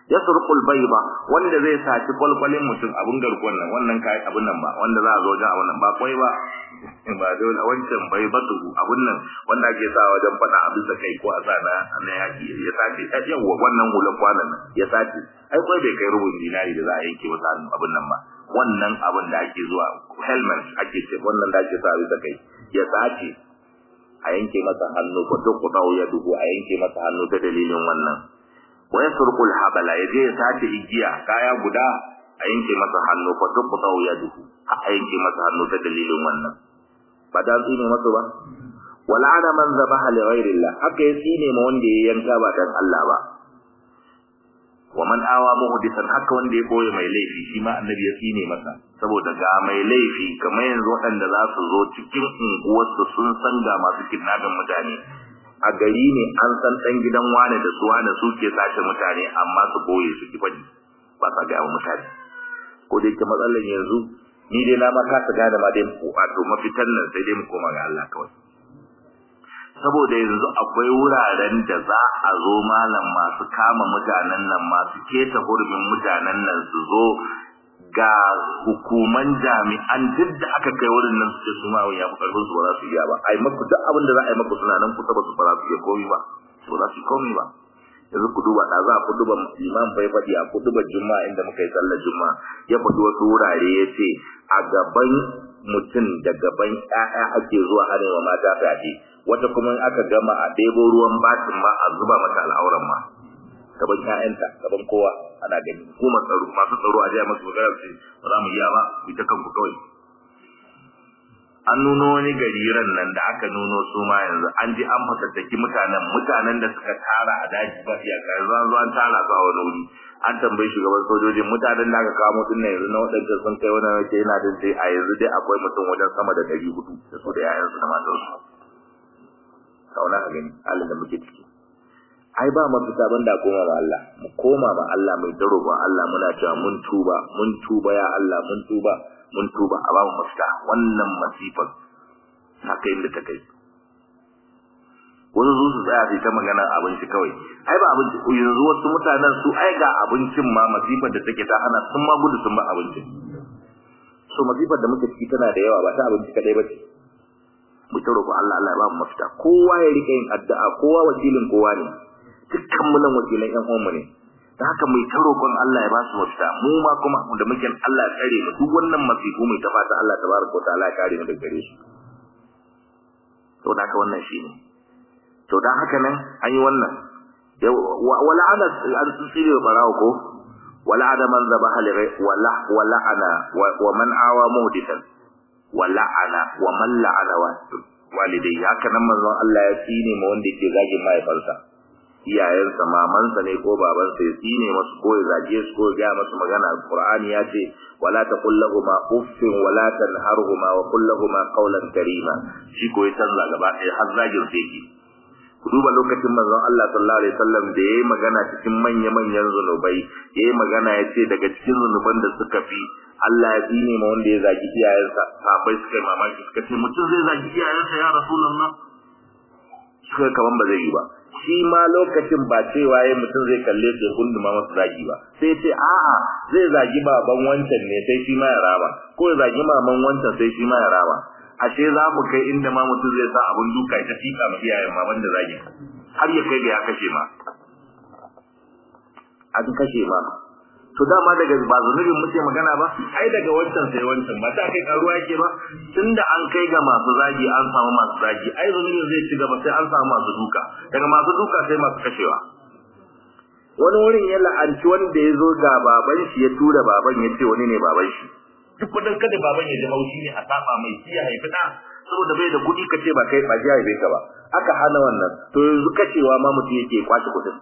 yasruqul bayda wanda zai saci kwalkwalin mutum abun garkuwan nan wannan kai abun nan ba wanda za a zo wajen abun nan ba kwai ba ba dole wancan bai batu abun nan wanda ake sa wajen fada abin da kai ko a sa na na yaki ya sace ta yawa wannan hulan kwanan nan ya sace ai kwai bai kai rubun dinari da za a yanke masa abun nan ba wannan abun da ake zuwa helmet ake ce wannan da ake sa abin da kai ya sace a yanke masa hannu ko duk ko ya duhu a yanke masa hannu ta dalilin wannan wa yasruqul habala yaje ya sace igiya kaya guda a yanke masa hannu fa duk ta ya duhu a yanke masa hannu ta dalilin wannan ba da tsine masa ba wala ana man zabaha li ghairillah haka ya tsine ma wanda ya yanka ba dan Allah ba wa man awa muhdisan haka wanda ya boye mai laifi shi ma annabi ya tsine masa saboda ga mai laifi kamar yanzu waɗanda za su zo cikin unguwarsu sun san ga masu kidnapping mutane a gari ne an san dan gidan wane da suwa da suke sace mutane amma su boye su ki fadi ba sa ga mutane ko da yake matsalar yanzu ni dai na ma ka ta gane ma dai wato mafitan nan sai dai mu koma ga Allah kawai saboda yanzu akwai wuraren da za a zo malam masu kama mutanen nan masu keta hurumin mutanen nan su zo ga hukuman jami'an duk da aka kai wurin nan su ce su ma ya fi karfin su ba za su iya ba ai maku duk abin da za a yi maku suna nan kusa ba su ba za su iya komi ba ba za su komi ba yanzu ku duba da za a kuduba imam bai faɗi a kuduba juma'a inda muka yi sallar juma'a ya faɗi wasu wurare ya ce a gaban mutum da gaban ƴaƴa ake zuwa arewa mata fyaɗe wata kuma in aka gama a ɗebo ruwan batin ma a zuba mata al'auran ma gaban ƴaƴanta gaban kowa ana gani hukumar tsaro masu tsaro a jiya masu magana ce ba za mu iya ba ku ta kanku kawai an nuno wani gariran nan da aka nuno su ma yanzu an ji an fatattaki mutanen mutanen da suka tara a daji ba iya ka yanzu an zo an tara su a wani wuri an tambayi shugaban sojojin mutanen da aka kamo din nan yanzu na waɗanda sun kai wani wake yana din sai a yanzu dai akwai mutum wajen sama da ɗari hudu da su da yayansu da matansu kauna a gani halin da muke ciki ai ba mafita banda koma ma Allah mu koma ma Allah mai daro ba Allah muna cewa mun tuba mun tuba ya Allah mun tuba mun tuba a ba mu mafita wannan masifar haka inda ta kai wani zo su tsaya su ta magana abinci kawai ai ba abinci yanzu wasu mutanen su ai ga abincin ma masifar da take ta hana sun ma gudu sun ba abincin so masifar da muke ciki tana da yawa ba ta abinci kadai ba ce mu ta roƙo Allah Allah ya ba mu mafita kowa ya rika yin addu'a kowa wakilin kowa ne dukkan mu nan wakilan ƴan uwanmu ne da haka mai ta roƙon Allah ya ba su mafita mu ma kuma da muke Allah ya kare mu duk wannan masifu mai ta fata Allah tabaraka wa ta'ala ya kare mu daga gare su to da haka wannan shine to dan haka nan an yi wannan wala ana an tsire barawo ko wala ada man zabaha li wala wala ana wa man awa muhdisan wala ana wa man la'ana walidai haka nan manzon Allah ya tsine ma wanda yake zagin mahaifarsa iyayensa mamansa ne ko babansa ya tsine masu ko ya zage su ko ya ga masu magana alqur'ani ya ce wala taqul lahumu uffin wala tanharhuma wa qul lahumu qawlan karima shi ko ya canza gaba ɗaya har zagin sai ki ku duba lokacin manzon Allah sallallahu alaihi wasallam da yayi magana cikin manya manyan zunubai yayi magana ya ce daga cikin zunuban da suka fi Allah ya tsine ma wanda ya zagi iyayensa sahabbai suka yi mamaki suka ce mutum zai zagi iyayensa ya rasulullah suka kaman ba zai yi ba shi ma lokacin ba cewa yayin mutum zai kalle su gunduma masa zagi ba sai ce a'a zai zagi baban wancan ne sai shi ma ya raba ko ya zagi maman wancan sai shi ma ya raba ashe za mu kai inda ma mutum zai sa abun duka ta fika ma iyayen ma banda zagi har ya kai ga ya kashe ma an kashe ma to dama daga ba zunubin muke magana ba ai daga wancan sai wancan ba ta kai karuwa yake ba tunda an kai ga masu zagi an samu masu zagi ai zunubin zai ci gaba sai an samu masu duka daga masu duka sai masu kashewa wani wurin ya la'anci wanda ya zo ga baban shi ya tura baban ya ce wani ne baban shi duk kudin kada baban ya ji haushi ne a saba mai shi ya haifi da saboda bai da kuɗi ka ce ba kai ba ji haife ka ba aka hana wannan to yanzu kashewa ma mutum yake kwashe kuɗin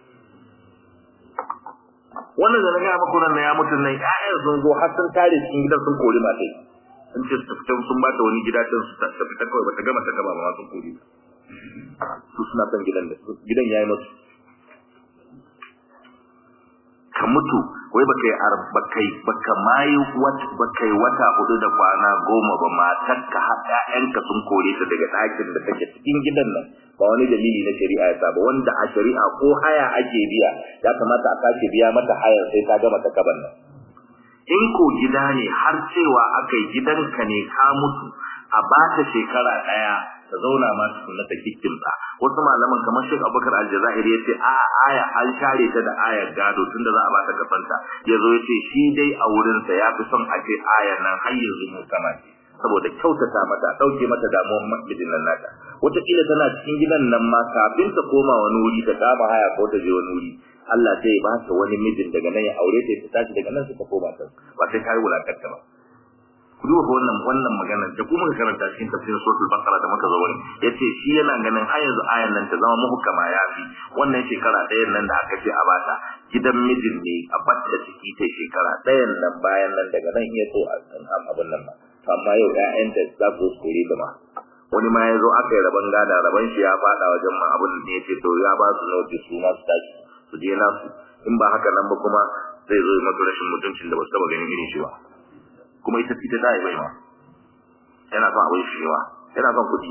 wannan da na gaya maku nan ya mutun nan ƴaƴan sun zo har sun tare cikin gidan sun kori matai sun ce su fita sun bata wani gida can su ta fita kawai bata gama ta gaba ba sun kori su suna son gidan da gidan yayi musu ka mutu wai baka yi baka yi baka mai wata baka yi wata hudu da kwana goma ba matar ka har ƴaƴanka sun kore ta daga ɗakin da take cikin gidan nan ba wani dalili na shari'a ya saba wanda a shari'a ko haya ake biya ya kamata a kace biya mata hayar sai ta gama ta kaban nan in ko gida ne har cewa akai gidanka ne ka mutu a ba ta shekara ɗaya ta zauna ma tukunna ta kikkimta wasu malaman kamar Sheikh Abubakar Al-Jazairi yace a aya an share ta da ayar gado tunda za a ba ta kafanta yazo yace shi dai a wurin sa yafi son a ce ayar nan har yanzu mu kama ce saboda kyautata mata dauke mata damuwar masjidin nan nata wataƙila tana cikin gidan nan ma kafin ta koma wani wuri ta kama haya ko ta je wani wuri Allah sai ya ba ta wani mijin daga nan ya aure ta ta tashi daga nan su ta koma ta ba sai ta yi wulakarta ba ku duba wannan wannan maganar da kuma karanta cikin tafsirin suratul baqara da muka zo wani yace shi yana ganin har yanzu ayan nan ta zama muhkama yafi wannan shekara ɗayan nan da aka ce a bata gidan mijin ne a batta ciki ta shekara ɗayan nan bayan nan daga nan iya so a abin nan ba amma yau ƴaƴanta za su kore ta ma wani ma ya zo aka yi rabon gada rabon shi ya faɗa wajen ma abin da ya ce to ya ba su notice su ma su tashi su je nasu in ba haka nan ba kuma zai zo masu rashin mutuncin da ba su taɓa ganin irin shi ba kuma ita ita ta bai ma yana son abin shi ma yana son kuɗi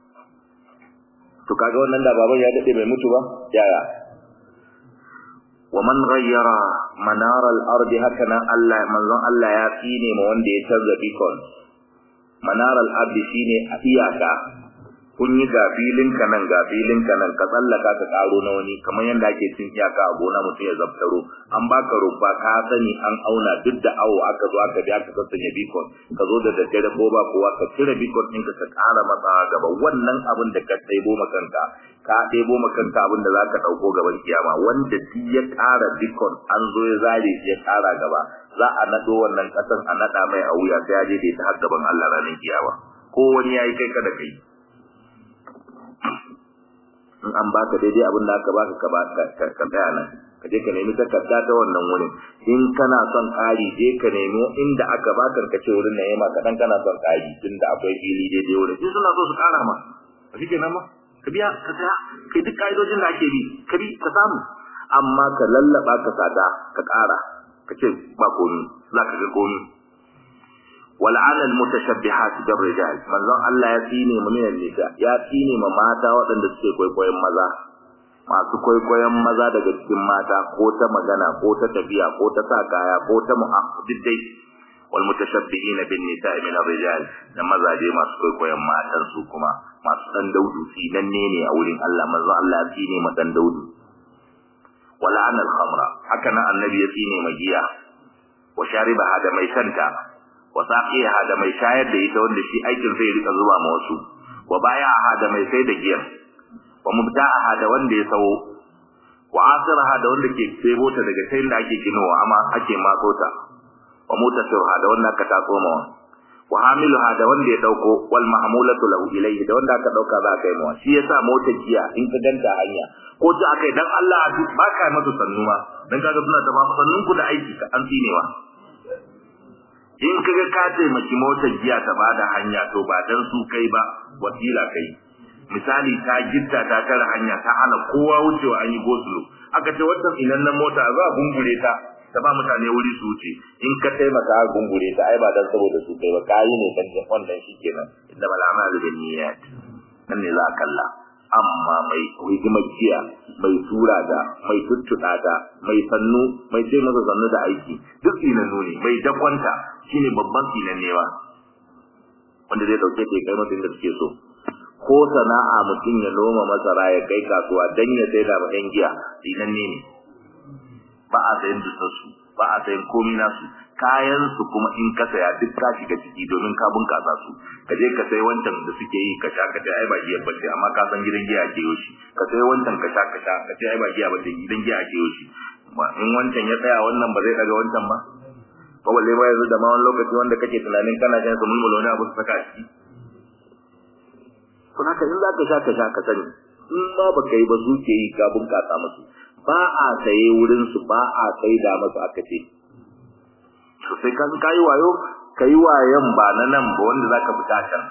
to kaga wannan da baban ya dade bai mutu ba yaya wa man ghayyara manar al-ardi hakana Allah manzon Allah ya tsine ma wanda ya canza bikon manar al-ardi shine a iyaka kun yi ga filinka nan ga filinka nan ka tsallaka ka karo na wani kamar yadda ake cin iyaka a gona mutum ya zabtaro an baka rumfa ka sani an auna duk da awo aka zo aka biya ka sassanya bikon ka zo da daddare ko ba kowa ka cire bikon ɗin ka ƙara matsawa gaba wannan abin da ka ɗebo makanka ka ɗebo makanka abin da za ka ɗauko gaban kiyama wanda duk ya ƙara bikon an zo ya zare ya ƙara gaba za a naɗo wannan ƙasan a naɗa mai a wuya sai ya je da ita har gaban Allah ranar kiyama ko wani ya yi kai ka da kai in an baka daidai abin da aka baka ka ka ka tsaya nan ka je ka nemi takarda ta wannan wurin in kana son ƙari je ka nemi inda aka baka ka ce wurin na yema kadan kana son ƙari tunda akwai fili daidai wurin in suna so su ƙara ma a shi kenan ma ka biya ka tsaya kai duk ƙa'idojin da ake bi ka bi ka samu amma ka lallaba ka sada ka ƙara ka ce ba komi za ka ga komi wal'ana al-mutashabbihat bir rijal manzon Allah ya tsine mu min nisa ya tsine ma mata waɗanda suke kwaikwayon maza masu kwaikwayon maza daga cikin mata ko ta magana ko ta tafiya ko ta sa kaya ko ta mu'addidai wal mutashabbihin bin nisa min ar-rijal da mazaje masu kwaikwayon matan su kuma masu dan daudu sinanne ne a wurin Allah manzon Allah ya tsine ma dan daudu wal'ana al-khamra haka nan annabi ya tsine ma giya wa sharibaha da mai santa wa saqiha da mai shayar da ita wanda shi aikin sai rika zuba ma wasu wa bai'aha da mai sai da giyar wa mubta'aha da wanda ya sawo wa asiraha da wanda ke sebo ta daga sai da ake ginowa amma ake matso ta wa mutasirha da wanda aka tatso ma wa hamiluha da wanda ya dauko wal mahmulatu lahu ilayhi da wanda aka dauka za ka yi mawa shi yasa motar giya in ka ganta hanya ko ta akai dan Allah ba ka masa sannu ma dan kaga suna ta ba sannun ku da aiki ka an tsinewa in kaga ka taimaki motar giya ta bada hanya to ba dan su kai ba wasila kai misali ta gitta ta tara hanya ta hana kowa wucewa an yi gosulo aka ce wannan inan na mota za a gungure ta ta ba mutane wuri su wuce in ka taimaka a gungure ta ai ba dan saboda su kai ba kayi ne dan wannan shikenan inda mal amalu bin niyyat nan ne za a kalla amma mai hikimar jiya mai tura da mai tuttuɗa da mai sannu mai ce masa sannu da aiki duk tsinannu ne mai dakwanta shine babban tsinannewa wanda zai dauke ke kai mutum da suke so ko sana'a mutum ya noma masara ya kai kasuwa dan ya sai da yan giya tsinanne ne ba a sayan dusarsu ba a sayan komi nasu kayan su kuma in ka saya duk ka shiga ciki domin ka bunkasa su ka je ka sai wancan da suke yi ka sha ka ce ai ba giya bace amma ka san gidan giya ake yoshi ka sai wancan ka sha ka sha ka ce ai ba giya bace gidan giya ake yoshi in wancan ya tsaya wannan ba zai daga wancan ba ko balle ba yanzu da ma wani lokaci wanda kake tunanin kana shan su mulmula wani abu su saka a ciki to haka in za ka sha ka sha ka sani in ma ba ka yi ba zuke yi ka bunkasa musu ba a saye wurin su ba a sai da masu aka ce to sai kan kai wayo kai wayan ba na nan ba wanda zaka fita can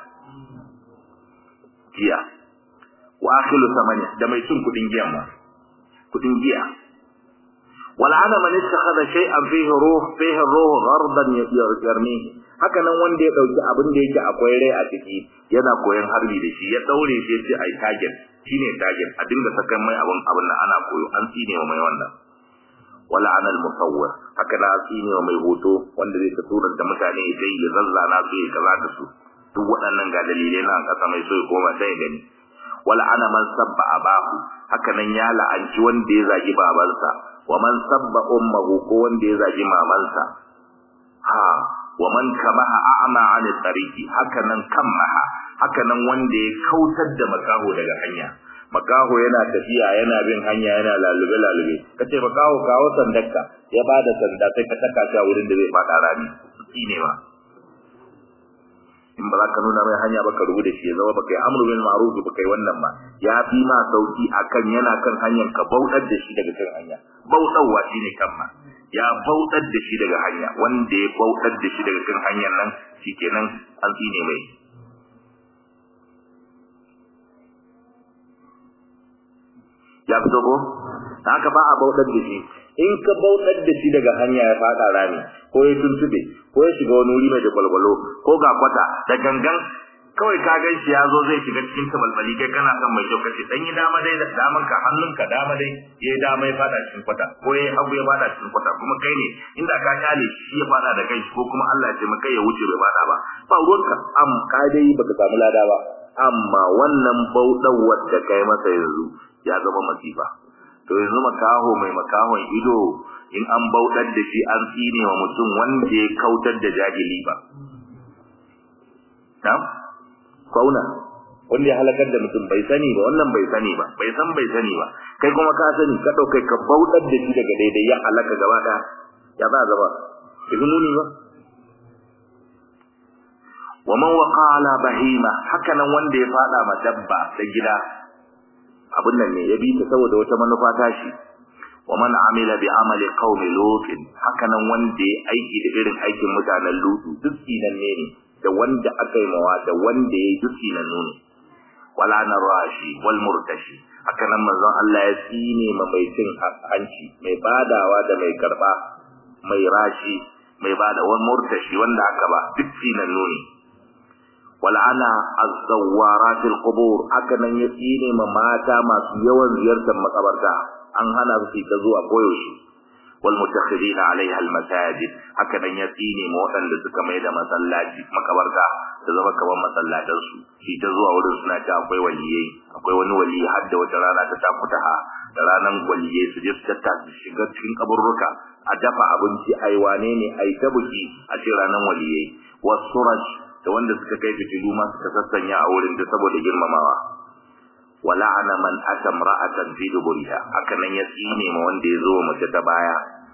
giya wa akhilu samani da mai cin kudin giyan ma kudin giya wal'ana man ittakhadha shay'an fihi ruh fihi ruh ghardan yarmihi haka nan wanda ya dauki abin da yake akwai rai a ciki yana koyon harbi da shi ya daure shi sai ai target shine target a dinga sakan mai abin abin nan ana koyo an tsine wa mai wannan wala anal musawwir haka na tsine wa mai hoto wanda zai ta turar da mutane sai ya zazzana su ya kaza da su duk waɗannan ga dalilai na kasa mai so ya koma sai gani wala ana man sabba abahu haka nan ya la'anci wanda ya zagi babansa wa man sabba ummuhu ko wanda ya zagi mamansa ha wa man kamaha a'ma 'an tariqi haka nan kamaha haka nan wanda ya kautar da makaho daga hanya makaho yana tafiya yana bin hanya yana lalube lalube kace makaho kawo sandarka ya bada sanda sai ka taka shi a wurin da zai fada rami ne ba in ba za ka nuna mai hanya ba ka rubu da shi ya zama ba kai amru bil ma'ruf ba kai wannan ba ya fi ma sauki akan yana kan hanyar ka bautar da shi daga kan hanya bautarwa shine kan ma ya bautar da shi daga hanya wanda ya bautar da shi daga kan hanyar nan shikenan an tsine mai ya fito ko haka ba a bautar da shi in ka bautar da shi daga hanya ya fada rami ko ya tuntube ko ya shiga wani wuri mai da balbalo ko ga kwata da gangan kawai ka gan shi ya zo zai shiga cikin tabalbali kai kana son mai kyau kace dan yi dama dai da daman ka hannunka dama dai yayi dama ya fada cikin kwata ko yayi hagu ya fada cikin kwata kuma kai ne inda ka kyale shi ya fada da kai ko kuma Allah ya ce maka ya wuce bai fada ba ba ruwanka am ka dai baka samu lada ba amma wannan bauɗawar da kai masa yanzu ya zama masifa to yanzu makaho mai makahon ido in an bauɗar da shi an tsine wa mutum wanda ya kautar da jahili ba na kauna wanda ya halakar da mutum bai sani ba wannan bai sani ba bai san bai sani ba kai kuma ka sani ka ɗaukai ka bauɗar da shi daga daidai ya halaka gaba ɗaya ya ba zama muni ba wa man waqa ala bahima haka nan wanda ya fada ma dabba da gida abun nan ne ya bi ta saboda wata manufa ta shi wa man amila bi amali qaumi lut haka nan wanda ya aiki da irin aikin mutanen lutu duk sinan ne ne da wanda aka yi mawa da wanda ya duk sinan ne wala na rashi wal murtashi haka nan manzon Allah ya tsine ma mai cin hanci mai badawa da mai karba mai rashi mai bada wani murtashi wanda aka ba duk sinan ne wal'ana az-zawaratil qubur haka nan ya tsine ma mata masu yawan ziyartar makabarta an hana su ta zuwa koyaushe wal mutakhidina alaiha al-masajid haka nan ya tsine ma waɗanda suka mai da masallaci makabarta da zama kamar masallatan su shi ta zuwa wurin suna ta akwai waliyai akwai wani wali har da wata rana ta takutaha da ranan waliyai su je su tatta su shiga cikin kaburruka a dafa abinci ai wane ne ai ta buki a ce ranan waliyai wasuraj da wanda suka kai fitilu ma suka sassanya a wurin da saboda girmamawa wala ana man atam ra'atan fi duburiha haka nan ya tsine ma wanda ya zo mace ta baya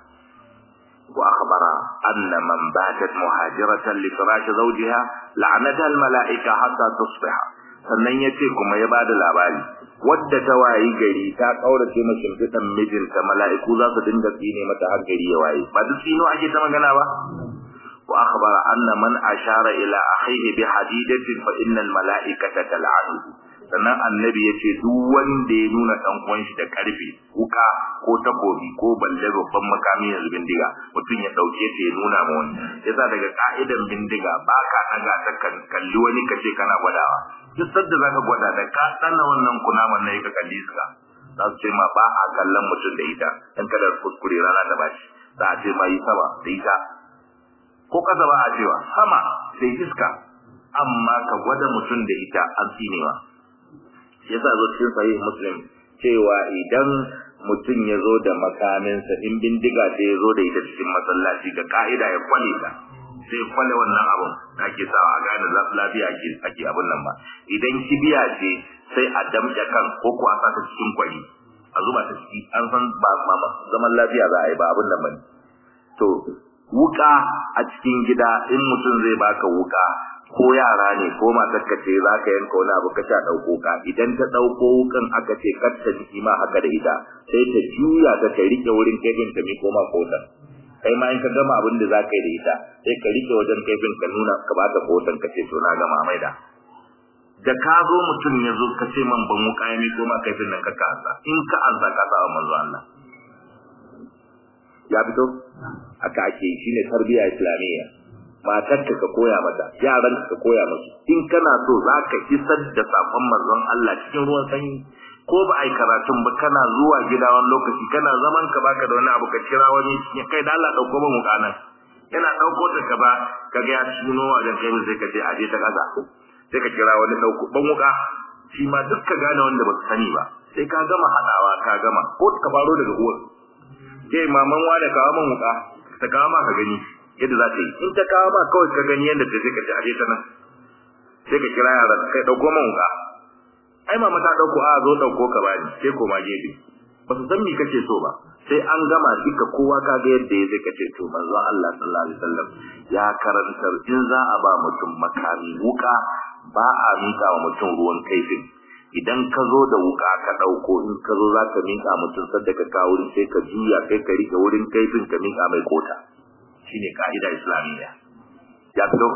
wa akhbara anna man batat muhajiratan li firash zawjiha la'anata al mala'ika hatta tusbiha sannan yace kuma ya bada labari wadda ta wayi gari ta kaurace ma shimfidan mijinta mala'iku za su dinga tsine mata har gari ya waye ba duk tsino ake ta magana ba وأخبر أن من أشار إلى أخيه بحديدة فإن الملائكة تلعنه sannan annabi ya ce duk wanda ya nuna ɗan uwan shi da ƙarfe wuka ko takobi ko balle babban makami yanzu bindiga mutum ya ɗauke ta ya nuna ma wani yasa daga ka'idan bindiga ba ka ɗaga ta kalli wani ka ce kana gwadawa duk sadda zaka gwada da ka ɗana wannan kunaman na ka kalli iska za su ce ma ba a kallon mutum da ita dan kada kuskure rana ta bashi za a ce ma yi sama da ita ko kasa ba a cewa sama sai iska amma ka gwada mutum da ita an tsinewa yasa zo cikin sahih muslim cewa idan mutum ya zo da makaminsa in bindiga ta ya zo da ita cikin masallaci ga ka'ida ya kwale ta sai kwale wannan abun da ake sawa a gane lafiya ake ake abun nan ba idan kibiya ce sai a damƙe kan ko ko a sa ta cikin kwari a zuba ta ciki an san ba zaman lafiya za a yi ba abun nan bane to wuka a cikin gida in mutum zai baka wuka ko yara ne ko matar ka ce za ka yanka wani abu ka sha ɗauko ka idan ta ɗauko wukan aka ce kar ta jiki ma haka da ita sai ta juya ta ta rike wurin kaifin ta miko ma kotan kai ma in ka gama abin da za ka yi da ita sai ka rike wajen kaifin ka nuna ka ba ta kotan ka ce to na gama mai da da ka zo mutum ya zo ka ce man ban wuka ya miko ma kaifin nan ka ka ansa in ka ansa ka sa manzo Allah ya fito haka ake shine tarbiyya islamiyya matarka ka koya mata yaran ka koya musu in kana so zaka isar da sakon manzon Allah cikin ruwan sanyi ko ba ai karatun ba kana zuwa gida wani lokaci kana zaman ka baka da wani abu ka kira wani ya kai da Allah dauko mu mukanan yana dauko ta ka ba kaga ya tuno a jan kai sai ka ce aje ta kaza sai ka kira wani dauko ban wuka shi ma duk ka gane wanda ba sani ba sai ka gama hadawa ka gama ko ka faro daga uwar ke maman wa da kawo man wuka ta kawo ma ka gani yadda za ta yi in ta kawo ma kawai ka gani yadda ta sai ka ce aje ta nan sai ka kira yaran kai dauko man wuka ai mama ta dauko a zo dauko ka bani sai koma gefe ba su san me kake so ba sai an gama duka kowa ka ga yadda ya zai kace to manzo Allah sallallahu alaihi wasallam ya karantar in za a ba mutum makami wuka ba a mika wa mutum ruwan kaifin idan ka zo da wuka ka dauko in ka zo za ka mika mutum sadda ka kawo wurin sai ka juya kai ka rike wurin kaifin ka mika mai kota shine ka'ida islamiyya ya fito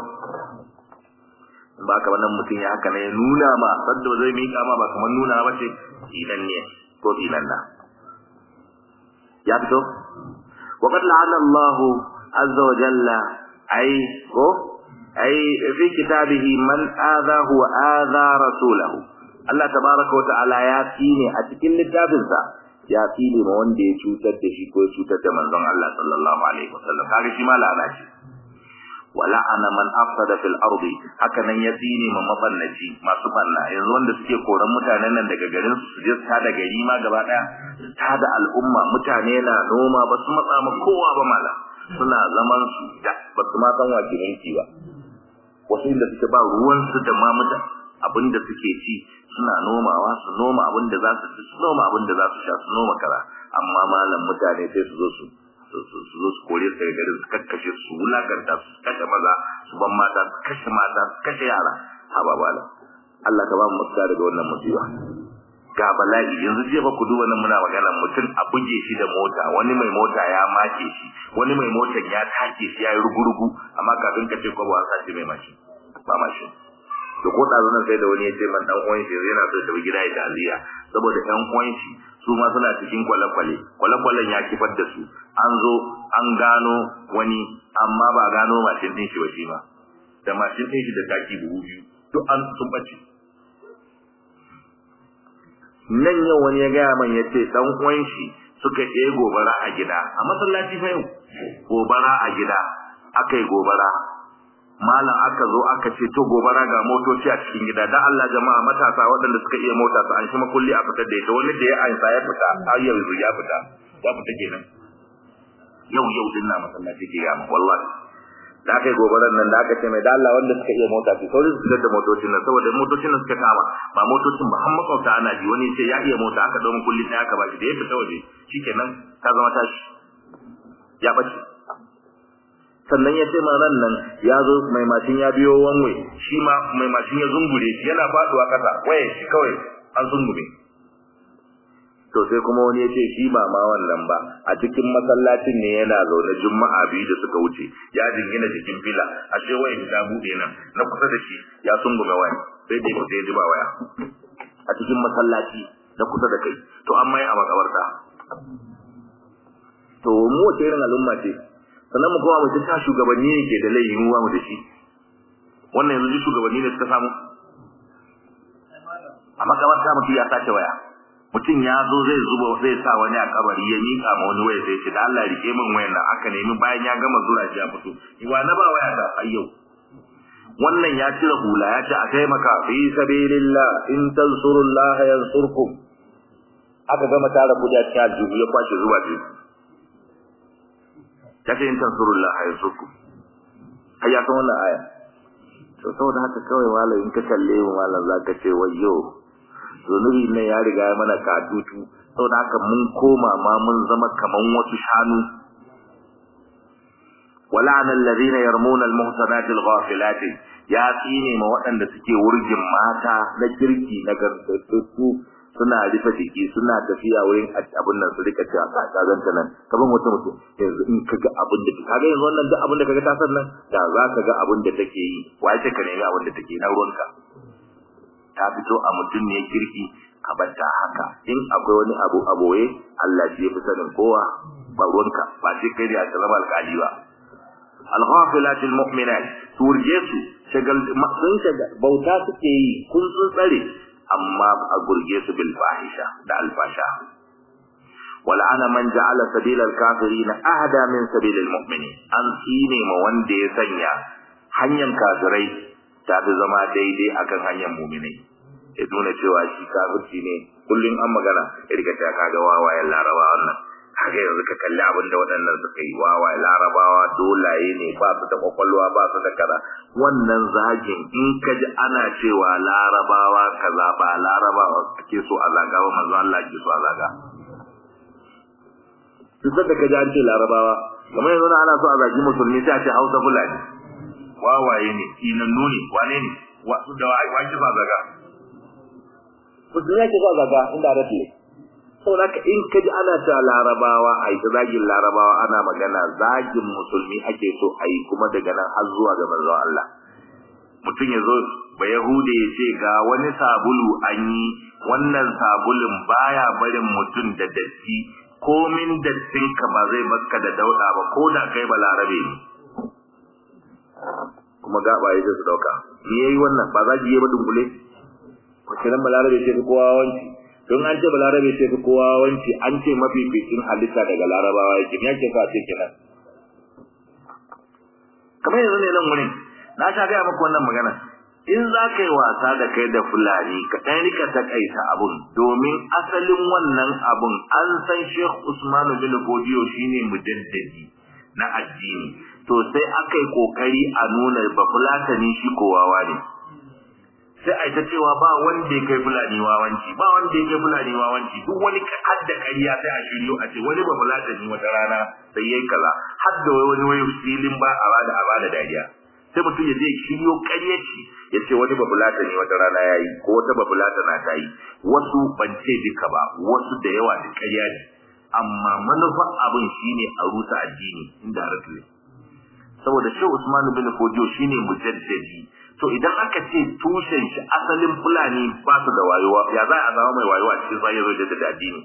ba ka wannan mutum ya haka ne nuna ma sadda zai mika ma ba kamar nuna ba ce idan ne ko idan na ya fito wa qad la'ana Allah azza wa jalla ai ko ai fi kitabihi man adahu wa adha rasulahu Allah tabaraka wa ta'ala ya tsine a cikin littafinsa ya tsine ma wanda ya cutar da shi ko ya cutar da manzon Allah sallallahu alaihi wasallam kaga shi ma la'ana shi wala'ana man afsada fil ardi haka nan ya tsine ma mabannaci masu banna yanzu wanda suke koran mutanen nan daga garin su je ta da gari ma gaba daya ta da al'umma mutane na noma ba su matsa ma kowa ba mala suna zaman su da ba su ma san wace yanki ba wasu inda suke ba ruwan su da ma muta abinda suke ci suna nomawa su noma abinda za su ci su noma abinda za su sha su noma kara amma malam mutane sai su zo su su zo su kore su daga garin su kakkashe su wulakanta su kashe maza su ban mata su kashe mata su kashe yara haba bala Allah ka ba mu mafita daga wannan musiba ga bala'i yanzu jiya ba ku duba nan muna magana mutum a buge shi da mota wani mai mota ya make shi wani mai motar ya take shi ya yi rugurugu amma kafin ka ce ko ba sa shi mai mashin ba mashin da ko ɗazu nan sai da wani ya ce man dan uwan shi yana so ya gida ya ta'aziyya saboda ɗan uwan shi su ma suna cikin kwale-kwale kwale-kwalen ya kifar da su an zo an gano wani amma ba gano mashin ɗin shi ba shi ma da mashin ɗin shi da taki buhu biyu duk an sun ɓace nan yau wani ya gaya man ya ce ɗan uwan shi suka je gobara a gida a masallaci fa yau gobara a gida aka yi gobara malam aka zo aka ce to gobara ga motoci a cikin gida dan Allah jama'a matasa waɗanda suka iya mota su an shi makulli a fitar da ita wani da ya ansa ya fita har yanzu ya fita ya fita kenan yau yau din na masallaci ke ga wallahi da aka yi gobarar nan da aka ce mai da Allah wanda suka iya mota su saurin su fitar da motocin nan saboda motocin nan suka kama ba motocin ba har makauta ana ji wani ce ya iya mota aka dawo kulli ɗaya aka bashi da ya fita waje shikenan ta zama tashi ya bace sannan ya ce ma nan nan ya zo mai mashin ya biyo wanwe shi ma mai mashin ya zungure shi yana faduwa kasa waye shi kawai an zungure to sai kuma wani ya ce shi ba ma wannan ba a cikin masallacin ne yana zaune juma'a biyu da suka wuce ya jingina jikin fila ashe waye ta bude nan na kusa da shi ya sungume waya sai dai mutum ya ji ba waya a cikin masallaci na kusa da kai to an mai a makabarta to mu wace irin al'umma ce sannan mu kuma mu ta shugabanni ne ke da laifi mu mu da shi wannan yanzu shugabanni ne suka samu a makabarta mutum ya sace waya mutum ya zo zai zuba zai sa wani a kabari ya mika ma wani waya sai ce da Allah rike min wayan nan aka nemi bayan ya gama zura shi ya fito iwa na ba waya da ayyau wannan ya cire hula ya ce a taimaka fi sabilillah in tansurullah yansurkum aka gama tara kudi a cikin aljihu ya kwace zuwa jeji kace in tansurullah yansurkum ai ya san wannan aya to saboda haka kawai malam in ka kalle mu malam zaka ce wayyo zunubi ne ya riga ya mana katutu saboda haka mun koma ma mun zama kaman wasu shanu wala'ana alladhina yarmuna almuhsanati alghafilat ya tsine ma waɗanda suke wurgin mata na kirki na gartattu suna rufe jiki suna tafiya wurin abin nan su rika cewa ka ka zanta nan kaman wata mutum yanzu in kaga abin da kaga yanzu wannan duk abin da kaga ta san nan da za ka ga abin da take yi wai ce ka nemi abin da take na ruwanka ta fito a mutum ne kirki ka batta haka in akwai wani abu a boye Allah shi ya fi sanin kowa ba ruwanka ba sai kai da zama alƙali ba al-ghafilat al-mu'minat turje su shagal sun shagal bauta suke yi kun sun tsare amma a gurge su bil fahisha da alfasha wal'ana man ja'ala sabila al-kafirin ahda min sabil al-mu'minin an tsine ma wanda ya sanya hanyar kafirai ta fi zama daidai akan hanyar mu'minai ya nuna cewa shi kafirci ne kullum an magana ya rika ta kaga wawayen laraba wannan kaga yanzu ka kalli abin da waɗannan suka yi wawaye larabawa dolaye ne ba su da kwakwalwa ba su da kaza wannan zagin in ka ji ana cewa larabawa kaza ba larabawa ake so a zaga ba manzo Allah ake so a zaga duk da ka ji an ce larabawa kamar yanzu ana so a zagi musulmi sai a ce hausa fulani wawaye ne inannu ne wane ne wasu da wake ba zaga musulmi ake so a zaga inda rafi saboda in ka ji ana ta larabawa a yi zagin larabawa ana magana zagin musulmi ake so a yi kuma daga nan har zuwa ga manzon Allah mutum ya zo ba yahude ya ce ga wani sabulu an yi wannan sabulun baya barin mutum da datti komin dattin ka ba zai baka da dauda ba ko da kai ba larabe ne kuma gaba ya su dauka me yayi wannan ba zagi yayi ba dungule wace nan balarabe ce kowa wanci don an ce balarabe sai kowa wanci an ce mafificin halitta daga larabawa yake me yake sa ce kenan kamar yanzu ne nan wurin na sha gaya maka wannan magana in za ka yi wasa da kai da fulani ka ɗan rika takaita abun domin asalin wannan abun an san Sheikh Usman bin Godiyo shine mujaddadi na addini to sai aka yi kokari a nuna ba fulatani shi kowawa ne sai a ta cewa ba wanda ya kai fulani wawanci ba wanda ya kai fulani wawanci duk wani hadda ƙarya sai a shiryo a ce wani ba fulatani wata rana sai yayi kaza hadda wani wani filin ba a bada a bada dariya sai mutum ya je shiryo ƙarya ce ya ce wani ba fulatani wata rana yayi ko wata ba fulatana ta yi wasu ban ce duka ba wasu da yawa da ƙarya ne amma manufar abin shine a rusa addini inda ratul saboda shi Usman bin Fodio shine mujaddadi to idan aka ce tushen shi asalin fulani ba su da wayewa ya za a zama mai wayewa cikin sai zo da addini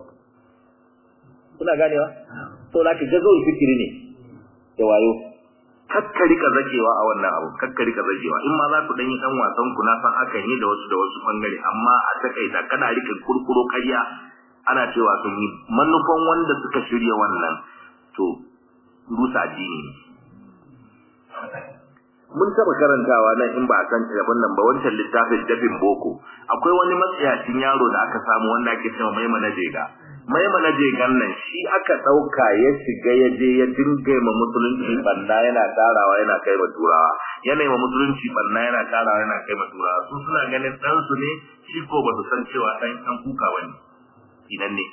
kuna ganewa to laki gazo fikiri ne da wayo kakkari ka zakewa a wannan abu kakkari ka zakewa in ma za ku dan yi dan wasan ku na san akan yi da wasu da wasu bangare amma a takaita kana rike kurkuro kariya ana cewa sun yi manufan wanda suka shirya wannan to rusa addini mun taba karantawa nan in ba a san abin nan ba wancan littafin dafin boko akwai wani matsayacin yaro da aka samu wanda ake cewa maimuna jega maimuna jegan nan shi aka dauka ya shiga ya je ya dinga ma musulunci banna yana tarawa yana kai ma turawa yana ma musulunci banna yana tarawa yana kai ma turawa su suna ganin dan su ne shi ko ba su san cewa dan dan kuka bane idan ne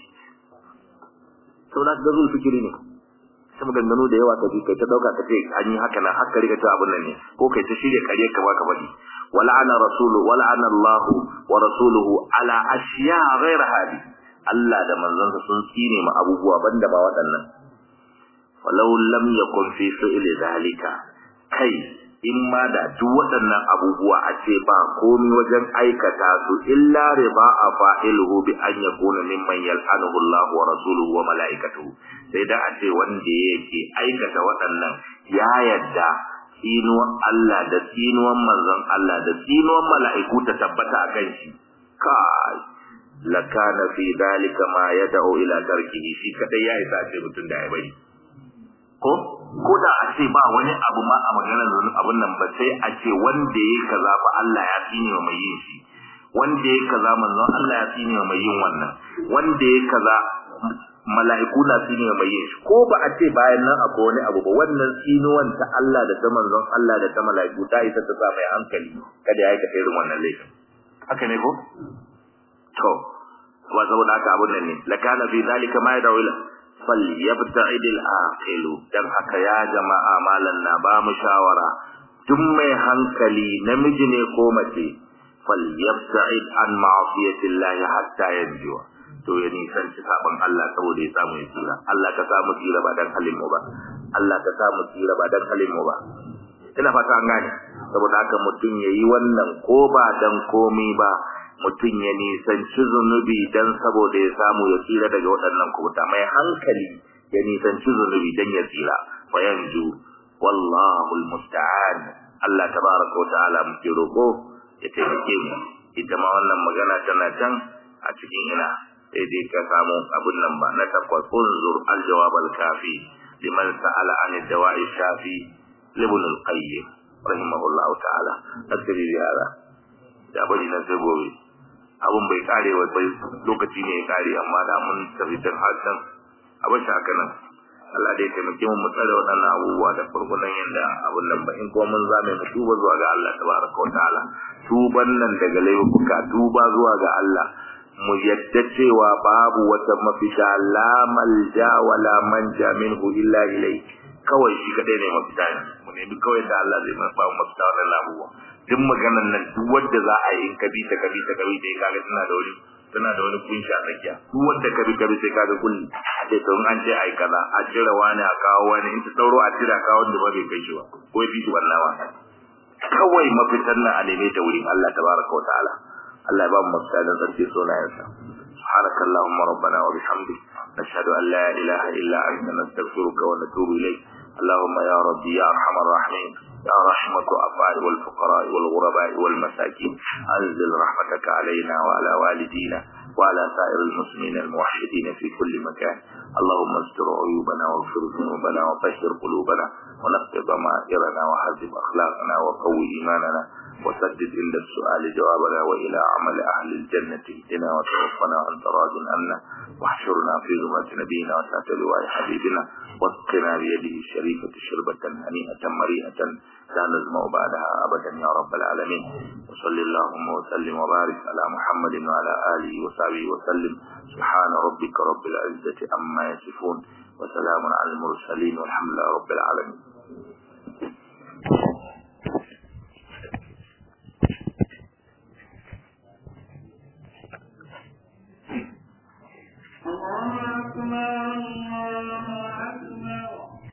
saboda gazo fikiri ne sai maganganu da yawa ka ji kai ta dauka ka ce an yi haka nan haka riga ta abun nan ne ko kai ta shirye kare ka baka faɗi wala'ana rasulu wala'ana Allah wa rasuluhu ala ashiya ghayra hadi Allah da manzansa sun tsine ma abubuwa banda ba waɗannan walau lam yakun fi fi'li zalika kai in ma da duk waɗannan abubuwa a ce ba komai wajen aikata su illa riba a fa'iluhu bi an yakuna mimman yal'anuhu Allah wa rasuluhu wa mala'ikatuhu sai da a ce wanda yake aikata waɗannan ya yadda tsinuwan Allah da tsinuwan manzon Allah da tsinuwan mala'iku ta tabbata a kan shi kai lakana fi dalika ma yad'u ila tarkihi shi kadai ya isa ce mutun da ya bari ko ko da a ce ba wani abu ma a maganar abun nan ba sai a ce wanda yayi kaza fa Allah ya tsine wa mai yin shi wanda yayi kaza manzon Allah ya tsine wa mai yin wannan wanda yayi kaza mala'iku na tsine wa mai yin shi ko ba a ce bayan nan akwai wani abu ba wannan tsinuwan ta Allah da ta manzon Allah da ta mala'iku ta isa ta sa mai hankali kada ya aikata irin wannan laifin haka ne ko to wa saboda haka abun nan ne lakana fi zalika ma yad'u ila falyabta'id al-aqilu dan haka ya jama'a malan na ba mu shawara duk mai hankali namiji ne ko mace falyabta'id an ma'siyati Allah hatta yanjuwa to ya nisanci sabon Allah saboda ya samu ya tsira Allah ka samu tsira ba dan halin mu ba Allah ka samu tsira ba dan halin mu ba ina fata an gane saboda haka mutum yayi wannan ko ba dan komai ba mutum ya nisanci zunubi dan saboda ya samu ya tsira daga waɗannan kubuta mai hankali ya nisanci zunubi dan ya tsira fa yanju wallahu almusta'an Allah tabaraka wa ta'ala muke roko ya taimake mu ita ma wannan magana tana can a cikin ina sai dai ka samu abun nan ba na takwas unzur aljawab alkafi liman sa'ala an dawa'i shafi libn alqayyim rahimahullah ta'ala nakiri yara da bari na sai gobe abun bai kare wa bai lokaci ne ya kare amma da mun tafi can hasan abin shi haka nan Allah dai taimake mu mu tsare waɗannan abubuwa da furgunan yanda abun nan ba in kuma mun zame mu tuba zuwa ga Allah tabaraka wa ta'ala tuban nan daga laifuka tuba zuwa ga Allah mu yadda cewa babu wata mafita la malja wala manja minhu illa ilai kawai shi kadai ne mafita ne mu nemi kawai da Allah zai mana ba mu mafita wannan abubuwa duk maganan nan duk wanda za a yi in ka bi ta ka bi ta ka bi ta kaga tana da wani tana da wani kunshi a tsakiya duk wanda ka bi ka bi sai kaga kulli sai to an ce ai kaza a jira wani a kawo wani in ta sauro a jira kawo wanda ba bai kai shi ba ko bi shi wannan wa kawai mafitar nan a neme ta wurin Allah tabaraka wa ta'ala Allah ya ba mu mafita da sarki sunayensa سبحانك اللهم ربنا وبحمدك نشهد أن لا إله إلا أنت نستغفرك ونتوب إليك اللهم يا ربي يا أرحم الراحمين يا رحمة أفعال والفقراء والغرباء والمساكين أنزل رحمتك علينا وعلى والدينا وعلى سائر المسلمين الموحدين في كل مكان اللهم استر عيوبنا واغفر ذنوبنا وطهر قلوبنا ونقض ضمائرنا وحذب أخلاقنا وقوي إيماننا وسدد عند السؤال جوابنا وإلى عمل أهل الجنة اهدنا وتوفنا وأنت راض عنا واحشرنا في زمرة نبينا وتحت لواء حبيبنا واسقنا بيده الشريفة شربة هنيئة مريئة لا نزمع بعدها أبدا يا رب العالمين وصل اللهم وسلم وبارك على محمد وعلى آله وصحبه وسلم سبحان ربك رب العزة عما يصفون وسلام على المرسلين والحمد لله رب العالمين